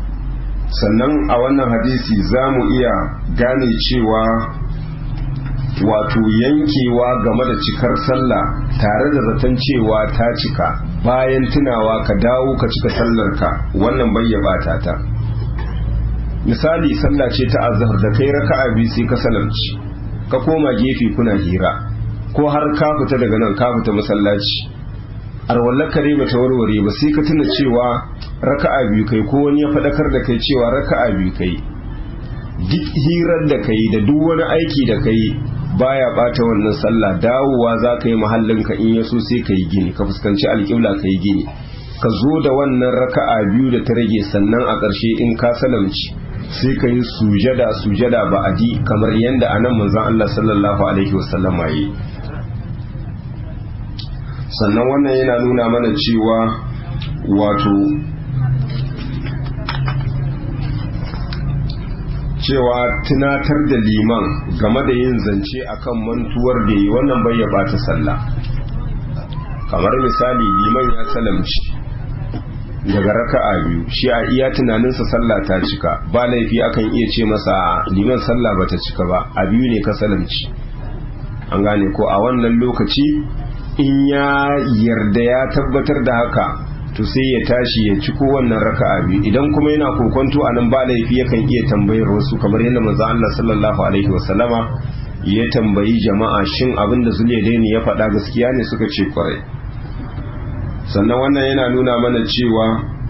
sannan a wannan hadisi za mu iya gane cewa wato yankewa game da cikar sallah tare da zaton cewa ta cika bayan tunawa ka dawo ka cika sallarka wannan bayyabata ta misali sallah ce ta azhar da kai raka'a biyu sai ka salamci ka koma gefe kuna hira ko har ka fita daga nan ka fita masallaci arwallar kare ba ta warware ba sai ka tuna cewa raka'a biyu kai ko wani ya faɗakar da kai cewa raka'a biyu kai duk hirar da kai da duk wani aiki da kai baya bata wannan sallah dawowa za ka yi mahallinka in yaso sai ka yi gini ka fuskanci alƙibla ka yi gini ka zo da wannan raka'a biyu da ta rage sannan a ƙarshe in ka salamci sai ka yi sujada sujada ba'adi kamar yadda anan manzon Allah sallallahu alaihi wasallama yi sannan wannan yana nuna mana cewa wato cewa tunatar da liman game da yin zance akan mantuwar da yi wannan bai ya bata sallah kamar misali liman ya salamci daga raka'a biyu shi a iya tunaninsa sallah ta cika ba laifi akan iya ce masa liman sallah bata cika ba a biyu ne ka salamci an gane ko a wannan lokaci in ya yarda ya tabbatar da haka to sai ya tashi ya ci wannan raka'a biyu idan kuma yana kokonto anan ba laifi yakan iya tambayar wasu kamar yadda manzo Allah sallallahu alaihi wasallama ya tambayi jama'a shin abin da Zulaidaini ya faɗa gaskiya ne suka ce kwarai sannan wannan yana nuna mana cewa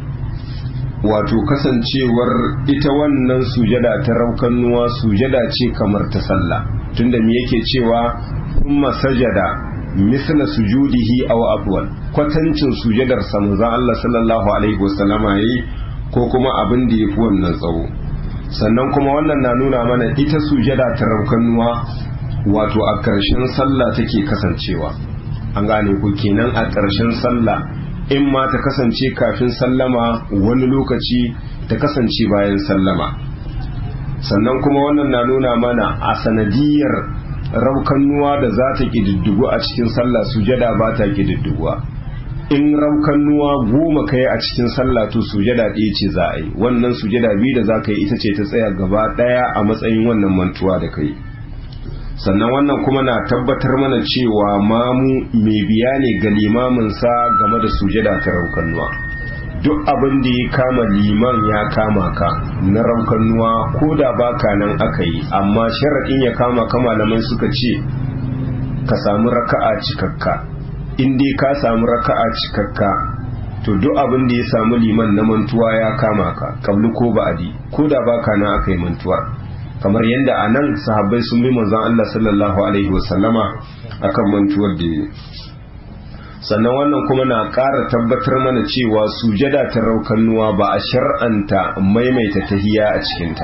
wato kasancewar ita wannan sujada ta raukannuwa sujada ce kamar ta sallah tunda me yake cewa kuma sajada misla sujudihi aw afwal kwatancin sujadar sa manzon Allah sallallahu alaihi wasallama yayi ko kuma abin da yafi wannan tsawo sannan kuma wannan na nuna mana ita sujada ta raukannuwa wato a ƙarshen sallah take kasancewa an gane ku kenan a ƙarshen sallah in ma ta kasance kafin sallama wani lokaci ta kasance bayan sallama sannan kuma wannan na nuna mana a sanadiyar raukannuwa da za ta ƙididdigu a cikin sallah sujada ba ta ƙididdiguwa in raukannuwa goma kai a cikin sallah to sujada ɗaya ce za a yi wannan sujada biyu da za ka yi ita ce ta tsaya gaba ɗaya a matsayin wannan mantuwa da kai sannan wannan kuma na tabbatar mana cewa mamu mai biya ne ga limaminsa game da sujada ta raukannuwa duk abin da ya kama liman ya kama ka na raukannuwa ko da baka nan aka yi amma sharaɗin ya kama ka malamai suka ce ka samu raka'a cikakka in dai ka samu raka'a cikakka to duk abin da ya samu liman na mantuwa ya kama ka kablu ko ba'adi ko da baka nan aka yi mantuwar kamar yadda a nan sahabbai sun bi manzon Allah sallallahu alaihi wasallama akan mantuwar da yi sannan wannan kuma na ƙara tabbatar mana cewa sujada ta raukannuwa ba a shar'anta maimaita tahiya a cikinta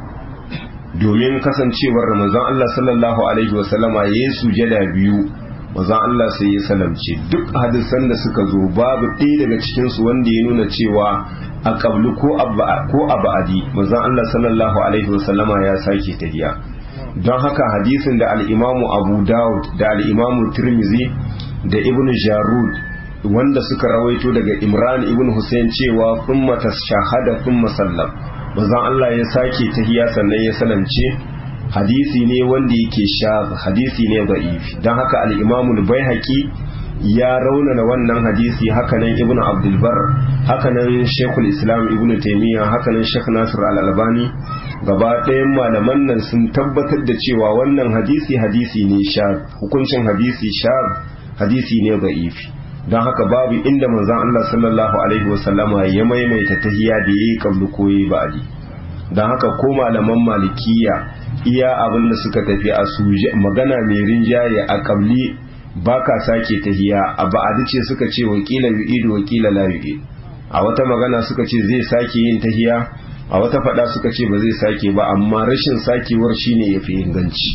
domin kasancewar manzon Allah sallallahu alaihi wasallama ya yi sujada biyu manzon Allah sai ya salamce duk hadisan da suka zo babu ɗaya daga cikinsu wanda ya nuna cewa a ƙablu ko a ba'adi manzon Allah sallallahu alaihi wasallama ya sake tahiya don haka hadisin da al'imamu abu dawud da al'imamu tirmizi da ibn jarud wanda suka rawaito daga imran ibn hussein cewa kuma ta shahada kuma sallam manzon Allah ya sake tahiya sannan ya salamce hadisi ne wanda yake sha hadisi ne da'if don haka al'imamul baihaqi ya raunana wannan hadisi hakanan ibn abdulbar hakanan shekul islam ibn taimiyya hakanan shek nasir al-albani gaba ɗayan malaman nan sun tabbatar da cewa wannan hadisi hadisi ne sha hukuncin hadisi sha hadisi ne da'ifi don haka babu inda manzon Allah sallallahu alaihi wasallama ya maimaita tahiya da yayi kablu ko yayi ba'di don haka ko malaman malikiya iya abin da suka tafi a suje magana mai rinjaye a kabli baka sake tahiya a ba'adi ce suka ce wakila yu'idu wakila la yu'id a wata magana suka ce zai sake yin tahiya a wata fada suka ce ba zai sake ba amma rashin sakewar shine yafi inganci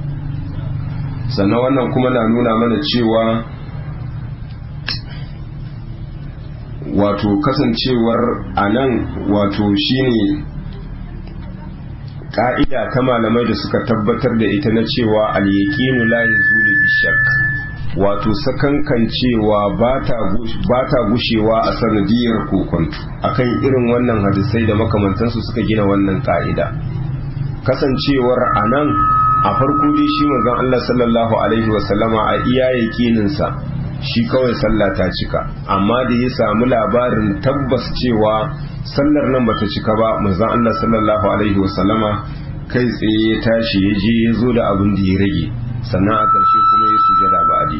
sannan wannan kuma na nuna mana cewa wato kasancewar anan wato shine ka'ida ta malamai da suka tabbatar da ita na cewa al-yaqinu la yazulu bi shakk wato sakankan cewa ba ta gushewa a sanadiyar kokonto akan irin wannan hadisai da makamantansu suka gina wannan ka'ida kasancewar anan a farko dai shi manzon Allah sallallahu alaihi wasallama a iya yakininsa shi kawai sallah ta cika amma da ya samu labarin tabbas cewa sallar nan bata cika ba manzon Allah sallallahu alaihi wasallama kai tsaye ya tashi ya je ya zo da abin da ya rage sannan a ƙarshe kuma ya sujada ba'adi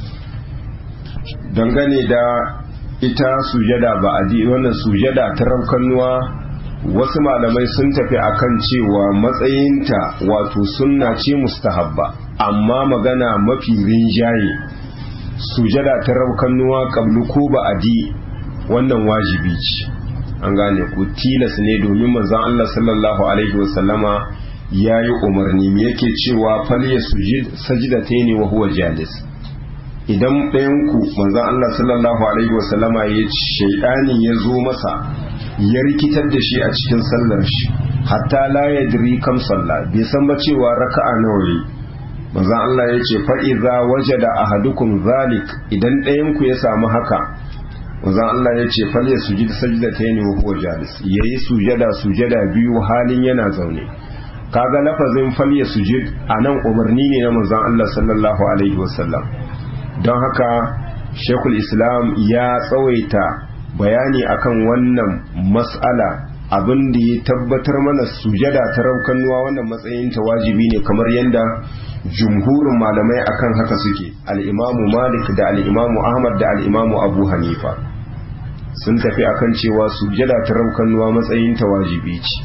dangane da ita sujada ba'adi wannan sujada ta raukannuwa wasu malamai sun tafi akan cewa matsayinta wato sunna ce mustahabba amma magana mafi rinjaye sujada ta raukannuwa kablu ko ba'adi wannan wajibi ce an gane ku tilas ne domin manzon Allah sallallahu alaihi wasallama yayi umarni me yake cewa fal yasjud sajdatayn wa huwa jalis idan ɗayan ku manzon Allah sallallahu alaihi wasallama ya shaidani ya zo masa ya rikitar da shi a cikin sallar shi hatta la yadri kam salla bai san ba cewa raka'a nawa yi manzon Allah ya ce fa idza wajada ahadukum zalik idan ɗayan ku ya samu haka manzon Allah ya ce fal ya sujud sajdatayn wa huwa jalis yayi sujada sujada biyu halin yana zaune kaga lafazin fal ya sujud anan umarni ne na manzon Allah sallallahu alaihi wasallam don haka Sheikhul Islam ya tsawaita bayani akan wannan mas'ala abin da ya tabbatar mana sujada ta raukannuwa wannan matsayin ta wajibi ne kamar yadda jumhurin malamai akan haka suke al'imamu malik da al'imamu ahmad da al'imamu abu hanifa sun tafi akan cewa sujada ta raukannuwa matsayin ta wajibi ce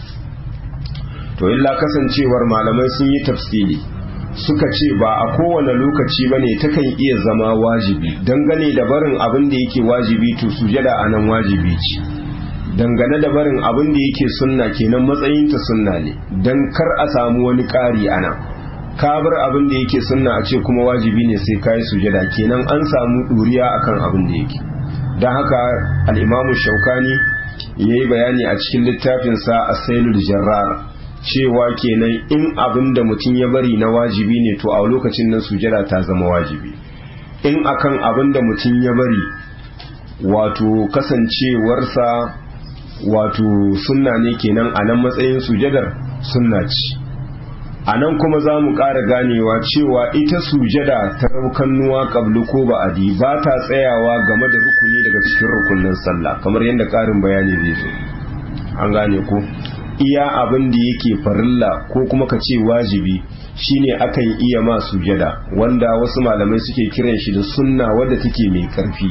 to illa kasancewar malamai sun yi tafsiri suka ce ba a kowane lokaci ba ne takan iya zama wajibi dangane da barin abin da yake wajibi to sujada a nan wajibi ce dangane da barin abin da yake sunna kenan matsayinta sunna ne don kar a samu wani ƙari a nan ka bar abin da yake sunna a ce kuma wajibi ne sai ka yi sujada kenan an samu ɗuriya akan abin da yake don haka al'imamu shaukani ya yi bayani a cikin littafinsa a sailul jarrar cewa kenan in abin da mutum ya bari na wajibi ne to a lokacin nan sujada ta zama wajibi in akan abin da mutum ya bari wato kasancewarsa wato sunna ne kenan a nan matsayin sujadar sunna ce a nan kuma za mu ƙara ganewa cewa ita sujada ta raukannuwa ƙablu ko ba'adi ba ta tsayawa game da rukuni daga cikin rukunin sallah kamar yadda ƙarin bayani zai zo an gane ko iya abin da yake farilla ko kuma ka ce wajibi shine akan iya ma sujada wanda wasu malamai suke kiran shi da sunna wadda take mai karfi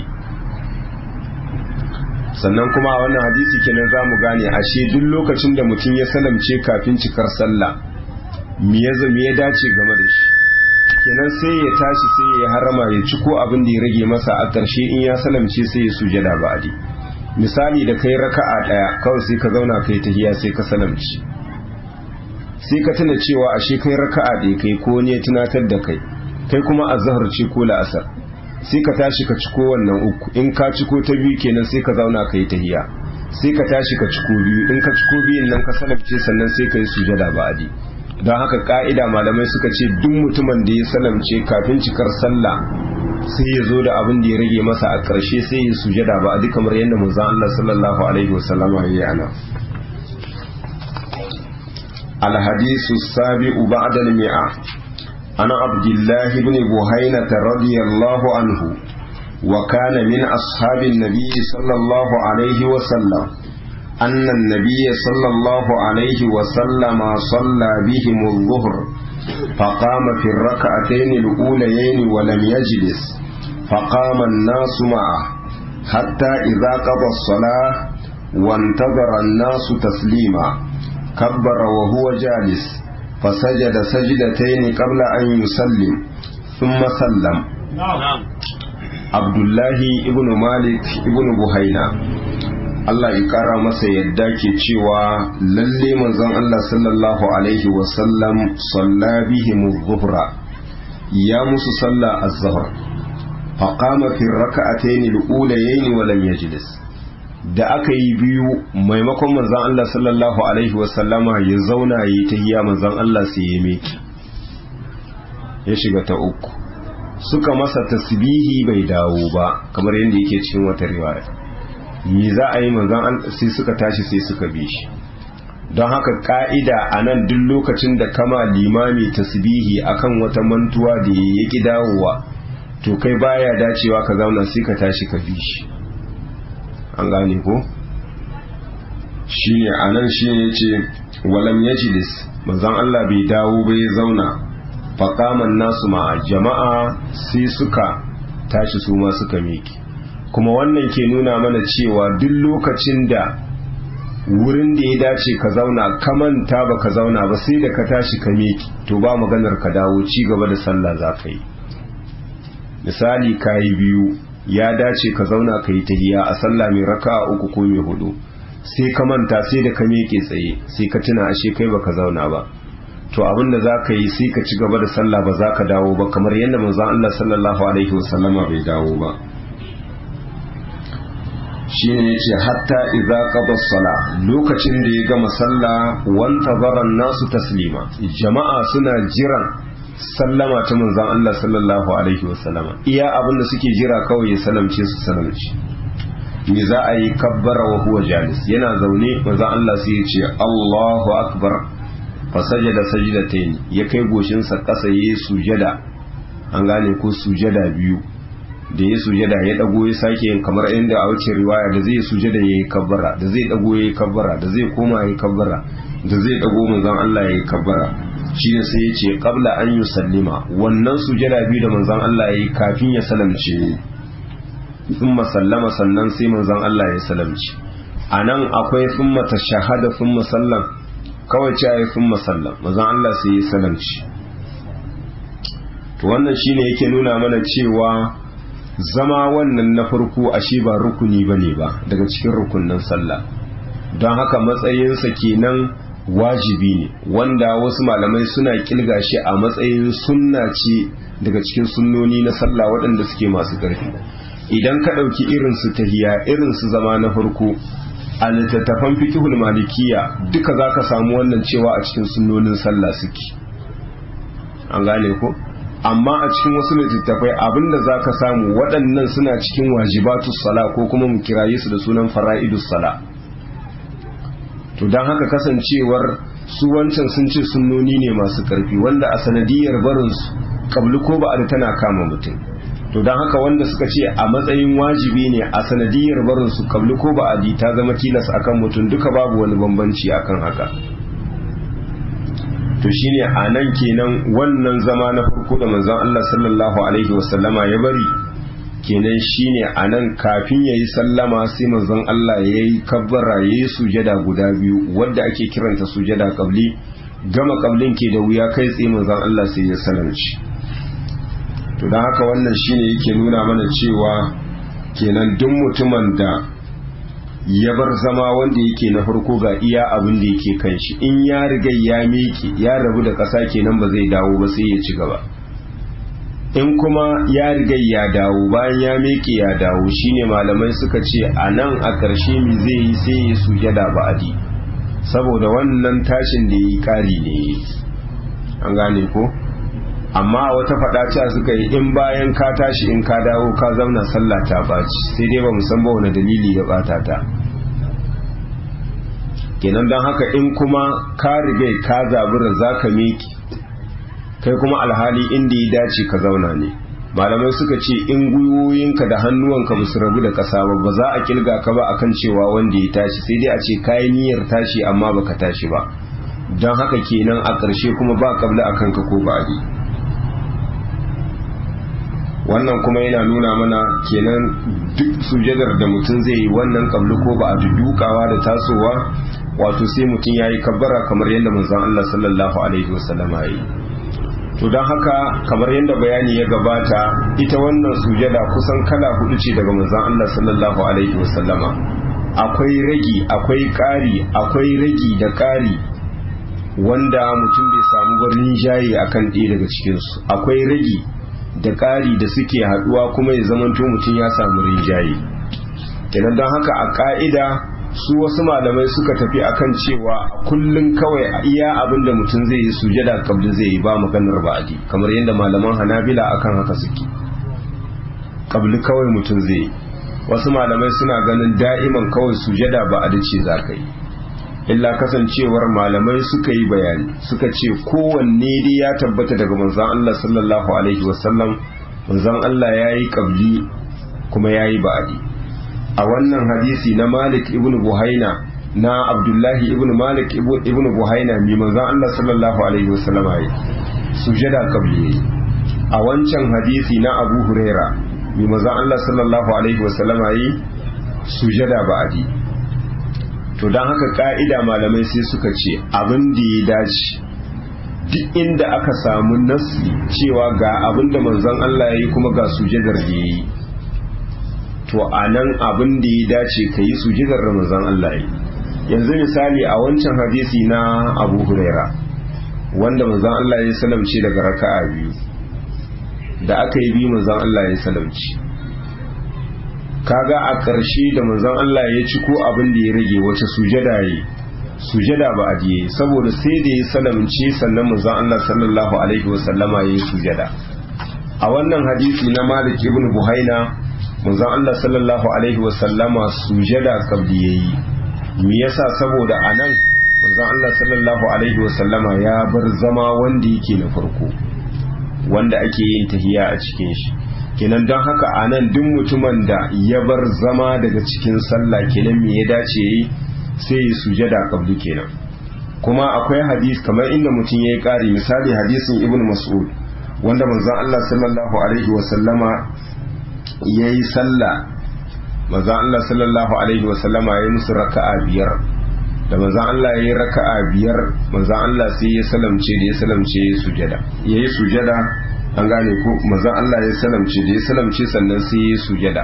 sannan kuma a wannan hadisi kenan za mu gane ashe duk lokacin da mutum ya salamce kafin cikar sallah me ya me ya dace game da shi kenan sai ya tashi sai ya harama ya ci ko abin da ya rage masa a ƙarshe in ya salamce sai ya sujada ba'adi misali da kai raka'a daya kawai sai ka zauna kai tahiya sai ka salamci sai ka tuna cewa ashe kai raka'a da kai ko ne tunatar da kai kai kuma azhar ce ko la'asar sai ka tashi ka ciko wannan uku in ka ciko ta biyu kenan sai ka zauna kai tahiya sai ka tashi ka ciko biyu in ka ciko biyun nan ka salamce sannan sai ka yi sujada ba'adi don haka ka'ida malamai suka ce duk mutumin da ya salamce kafin cikar sallah sai ya zo da abin da ya rage masa a ƙarshe sai ya sujada ba a duk kamar yadda manzon Allah sallallahu alaihi wasallam ya yi ana الحديث السابع بعد المئة عن عبد الله بن بهينة رضي الله عنه وكان من أصحاب النبي صلى الله عليه وسلم أن النبي صلى الله عليه وسلم صلى بهم الظهر فقام في الركعتين الأوليين ولم يجلس فقام الناس معه حتى إذا قضى الصلاة وانتظر الناس تسليما كبر وهو جالس فسجد سجدتين قبل أن يسلم ثم سلم عبد الله ابن مالك ابن بهينا Allah ya ƙara masa yadda ke cewa lalle manzon Allah sallallahu alaihi wasallam salla bihim zuhra ya musu salla az-zuhr fa qama fi rak'atayn al-ulayayn wa lam yajlis da aka yi biyu maimakon manzon Allah sallallahu alaihi wasallama ya zauna yi tahiyya manzon Allah sai ya miki ya shiga ta uku suka masa tasbihi bai dawo ba kamar yadda yake cikin wata riwaya me za a yi manzan sai suka tashi sai suka bi shi don haka ka'ida a nan duk lokacin da kama limami tasbihi akan wata mantuwa da ya ki dawowa to kai baya dacewa ka zauna sai ka tashi ka bi shi an gane ko shine anan shine yace walam yajlis manzon Allah bai dawo bai zauna faqaman nasu ma'a jama'a sai suka tashi su ma suka miki kuma wannan ke nuna mana cewa duk lokacin da wurin da ya dace ka zauna ka manta ba ka zauna ba sai da ka tashi ka miki to ba maganar ka dawo ci gaba da sallah za ka yi misali ka yi biyu ya dace ka zauna ka yi tahiya a sallah mai raka uku ko mai hudu sai ka manta sai da ka miƙe tsaye sai ka tuna ashe kai baka zauna ba to abin da za ka yi sai ka ci gaba da sallah ba za ka dawo ba kamar yadda manzon Allah sallallahu alaihi wasallama bai dawo ba shine yace hatta idza qada sala lokacin da ya gama sallah wanta zaran nasu taslima jama'a suna jiran sallama ta manzon Allah sallallahu alaihi wasallama iya abin da suke jira kawai ya salamce su salamce me za a yi kabbara wa huwa jalis yana zaune manzon Allah sai ya ce Allahu akbar fa sajada sajdatayn ya kai goshin sa kasa yayi sujada an gane ko sujada biyu da ya sujada ya dago ya sake yin kamar inda a wuce riwaya da zai sujada yayi kabbara da zai dago yayi kabbara da zai koma yayi kabbara da zai dago manzon Allah yayi kabbara shine sai ya ce qabla an yusallima wannan sujada biyu da manzon Allah yayi kafin ya salamce thumma sallama sannan sai manzon Allah ya salamci anan akwai thumma tashahada thumma sallam kawai ce ayi thumma sallam manzon Allah sai ya salamci to wannan shine yake nuna mana cewa zama wannan na farko ashe ba rukuni bane ba daga cikin rukunnan sallah don haka matsayinsa kenan wajibi ne wanda wasu malamai suna kilga shi a matsayin sunna ce daga cikin sunnoni na sallah waɗanda suke masu ƙarfi idan ka ɗauki irin su tahiya irin su zama na farko a littattafan fikihul malikiya duka za ka samu wannan cewa a cikin sunnonin sallah suke an gane ko amma a cikin wasu littattafai abinda za ka samu waɗannan suna cikin wajibatus sala ko kuma mu kiraye su da sunan fara'idus sala to don haka kasancewar su wancan sun ce sunnoni ne masu ƙarfi wanda a sanadiyar barinsu kabli ko ba'ad tana kama mutum to don haka wanda suka ce a matsayin wajibi ne a sanadiyar barinsu kabli ko ba'adi ta zama tilas akan mutum duka babu wani bambanci akan haka to shine a nan kenan wannan zama na farko da manzon Allah sallallahu alaihi wasallama ya bari kenan shine a nan kafin ya yi sallama sai manzon Allah ya yi kabbara ya yi sujada guda biyu wadda ake kiranta sujada kabli gama kablin ke da wuya kai tsaye manzon Allah sai ya salamci to don haka wannan shine yake nuna mana cewa kenan duk mutumin da ya bar zama wanda yake na farko ga iya abin da yake kan shi in ya riga ya miƙe ya rabu da ƙasa kenan ba zai dawo ba sai ya ci gaba in kuma ya riga ya dawo bayan ya miƙe ya dawo shine malamai suka ce a nan a ƙarshe mi zai yi sai ya sujada ba'adi saboda wannan tashin da yi ƙari ne an gane ko amma wata faɗa cewa suka yi in bayan ka tashi in ka dawo ka zauna sallah ta baci sai dai ba san ba wani dalili ya bata ta kenan don haka in kuma ka riga ka zabura za ka miki kai kuma alhali inda ya dace ka zauna ne malamai suka ce in gwiwoyinka da hannuwanka ba su rabu da ƙasa ba ba za a kilga ka ba akan cewa wanda ya tashi sai dai a ce kayi niyyar tashi amma baka tashi ba don haka kenan a ƙarshe kuma ba kabla a kanka ko ba wannan kuma yana nuna mana kenan duk sujadar da mutum zai yi wannan kabli ko ba a dukawa da tasowa wato sai mutum ya yi kabbara kamar yadda manzon Allah sallallahu alaihi wasallama ya yi to don haka kamar yadda bayani ya gabata ita wannan sujada kusan kala hudu ce daga manzon Allah sallallahu alaihi wasallama akwai ragi akwai ƙari akwai ragi da ƙari wanda mutum bai samu barin jaye akan ɗaya daga cikinsu akwai ragi da ƙari da suke haɗuwa kuma ya zamanto mutum ya samu rinjaye kenan don haka a ƙa'ida su wasu malamai suka tafi akan cewa kullum kawai a iya abin da mutum zai yi sujada kabli zai yi ba maganar ba'adi kamar yadda malaman hanabila akan haka suke kabli kawai mutum zai yi wasu malamai suna ganin da'iman kawai sujada ba'adi ce za ka yi illa kasancewar malamai suka yi bayani suka ce kowanne dai ya tabbata daga manzon Allah sallallahu alaihi wasallam manzon Allah ya yi ƙabli kuma ya yi ba'adi a wannan hadisi na malik ibn buhaina na abdullahi ibn malik ibn buhaina mai manzon Allah sallallahu alaihi wasallam ya yi sujada ƙabli a wancan hadisi na abu huraira mai manzon Allah sallallahu alaihi wasallam ya yi sujada ba'adi to don haka ka'ida malamai sai suka ce abin da ya dace duk inda aka samu nasi cewa ga abin da manzon Allah ya yi kuma ga sujadar da ya yi to a nan abin da ya dace ka yi sujadar da manzon Allah ya yi yanzu misali a wancan hadisi na abu huraira wanda manzon Allah ya salamce daga raka'a biyu da aka yi biyu manzon Allah ya salamci kaga a ƙarshe da manzon Allah ya ci ko abin da ya rage wace sujada yi sujada ba a diye saboda sai da ya salamce sannan manzon Allah sallallahu alaihi wasallama ya yi sujada a wannan hadisi na Malik ibn Buhaina manzon Allah sallallahu alaihi wasallama sujada kabli yayi me yasa saboda anan manzon Allah sallallahu alaihi wasallama ya bar zama wanda yake na farko wanda ake yin tahiya a cikin shi kenan don haka a nan duk mutumin da ya bar zama daga cikin sallah kenan me ya dace yi sai ya sujada kabli kenan kuma akwai hadis kamar inda mutum ya yi ƙari misali hadisin ibn mas'ud wanda manzon Allah sallallahu alaihi wa sallama ya yi sallah manzon Allah sallallahu alaihi wa sallama ya yi musu raka'a biyar da manzon Allah ya yi raka'a biyar manzon Allah sai ya salamce da ya salamce ya sujada ya yi sujada an gane ko manzon Allah ya salamce da ya salamce sannan sai ya sujada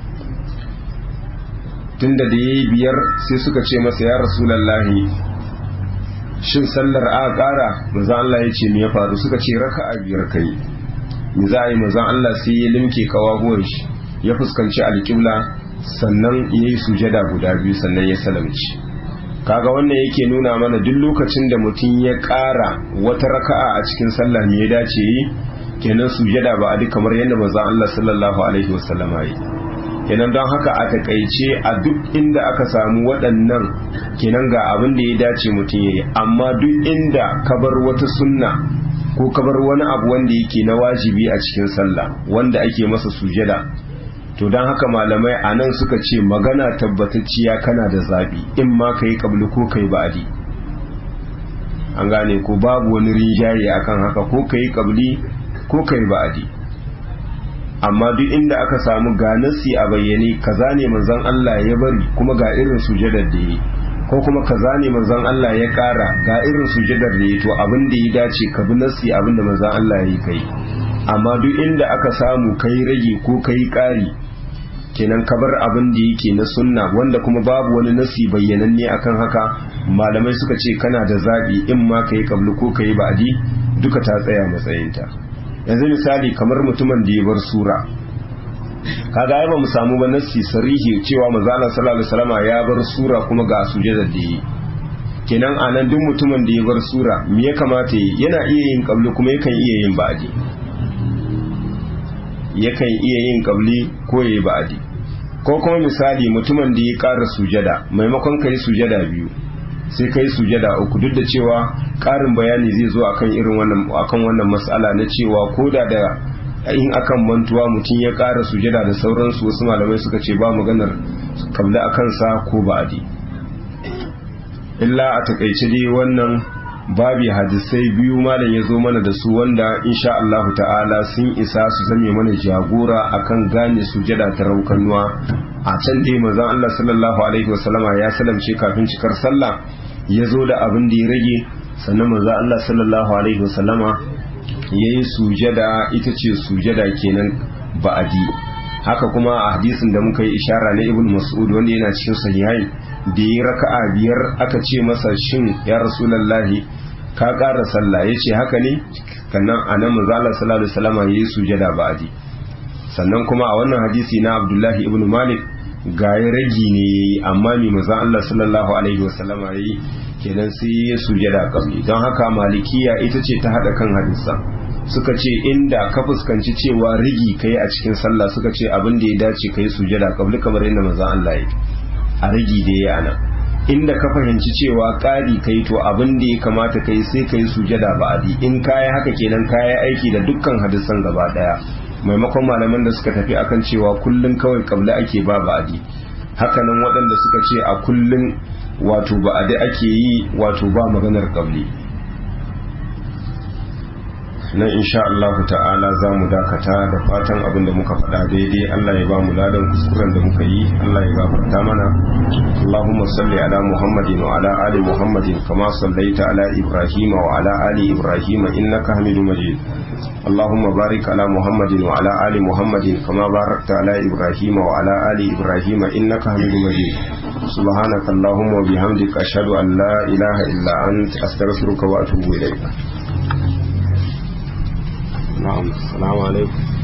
tunda da yayi biyar sai suka ce masa ya rasulullahi shin sallar a ƙara manzon Allah ya ce me ya faru suka ce raka'a biyar kai me za a yi manzon Allah sai ya limke kawahuwan shi ya fuskanci alƙibla sannan ya yi sujada guda biyu sannan ya salamci kaga wannan yake nuna mana duk lokacin da mutum ya ƙara wata raka'a a cikin sallah me ya dace yi kenan sujada ba a duk kamar yadda manzon Allah sallallahu alaihi wasallam yi kenan don haka a takaice a duk inda aka samu waɗannan kenan ga abin da ya dace mutum yayi amma duk inda ka bar wata sunna ko ka bar wani abu wanda yake na wajibi a cikin sallah wanda ake masa sujada to don haka malamai a nan suka ce magana tabbatacciya kana da zaɓi in ma ka yi ƙabli ko ka yi ba'adi an gane ko babu wani rinjaye akan haka ko ka yi ƙabli ko ka yi ba'adi amma duk inda aka samu ga nasi a bayyane kaza ne manzon Allah ya bari kuma ga irin sujadar da yi ko kuma kaza ne manzon Allah ya ƙara ga irin sujadar da yi to abin da ya dace ka bi nasi abin da manzon Allah ya yi kai amma duk inda aka samu kai rage ko kai ƙari kenan kabar abin da yake na sunna wanda kuma babu wani nasi bayyananne akan haka malamai suka ce kana da zaɓi in ma ka yi kablu ko ka yi ba'adi duka ta tsaya matsayinta yanzu misali kamar mutumin da ya bar sura kaga ai ba mu samu ba nasi sarihi cewa manzo Allah sallallahu alaihi wasallam ya bar sura kuma ga sujada da yi kenan anan duk mutumin da ya bar sura me ya kamata yi yana iya yin kablu kuma yakan iya yin ba'adi yakan iya yin kabli ko yayi ba'adi ko kuma misali mutumin da ya ƙara sujada maimakon kai sujada biyu sai kai sujada uku duk da cewa ƙarin bayani zai zo akan irin wannan akan wannan mas'ala na cewa koda da in akan mantuwa mutum ya ƙara sujada da sauransu wasu malamai suka ce ba maganar kabla a kansa ko ba'adi illa a takaice dai wannan babi hadisai biyu malam ya zo mana da su wanda insha Allah ta'ala sun isa su zame mana jagora akan gane sujada ta raukanuwa a can dai manzon Allah sallallahu alaihi wasallama ya salamce kafin cikar sallah ya zo da abin da ya rage sannan manzon Allah sallallahu alaihi wasallama ya yi sujada ita ce sujada kenan ba'adi haka kuma a hadisin da muka yi ishara na ibn mas'ud wanda yana cikin sahihai da yi raka'a biyar aka ce masa shin ya rasulallahi ka ƙara sallah ya ce haka ne kannan a nan manzala sallallahu alaihi wasallam ya yi sujada ba'adi sannan kuma a wannan hadisi na abdullahi ibn malik ga ya ragi ne ya yi amma mai manzan allah sallallahu alaihi wasallam ya yi kenan sai ya sujada kabli don haka malikiya ita ce ta haɗa kan hadisa suka ce inda ka fuskanci cewa rigi kai a cikin sallah suka ce abin da ya dace kai sujada kabli kamar yadda manzan allah ya a rigi da ya ana inda ka fahimci cewa ƙari kai to abin da ya kamata kai sai kai sujada ba'adi in kayi haka kenan kayi aiki da dukkan hadisan gaba daya maimakon malaman da suka tafi akan cewa kullun kawai kabla ake ba ba'adi hakanan waɗanda suka ce a kullun wato ba'adi ake yi wato ba maganar kabli nan insha Allah ta'ala za mu dakata da fatan abin da muka faɗa daidai Allah ya ba mu ladan kuskuren da muka yi Allah ya gafarta mana Allahumma salli ala Muhammadin wa ala ali Muhammadin kama sallaita ala Ibrahim wa ala ali Ibrahim innaka Hamidum Majid Allahumma barik ala Muhammadin wa ala ali Muhammadin kama barakta ala Ibrahim wa ala ali Ibrahim innaka Hamidum Majid سبحانك اللهم وبحمدك أشهد أن لا إله إلا أنت أستغفرك وأتوب إليك نعم السلام عليكم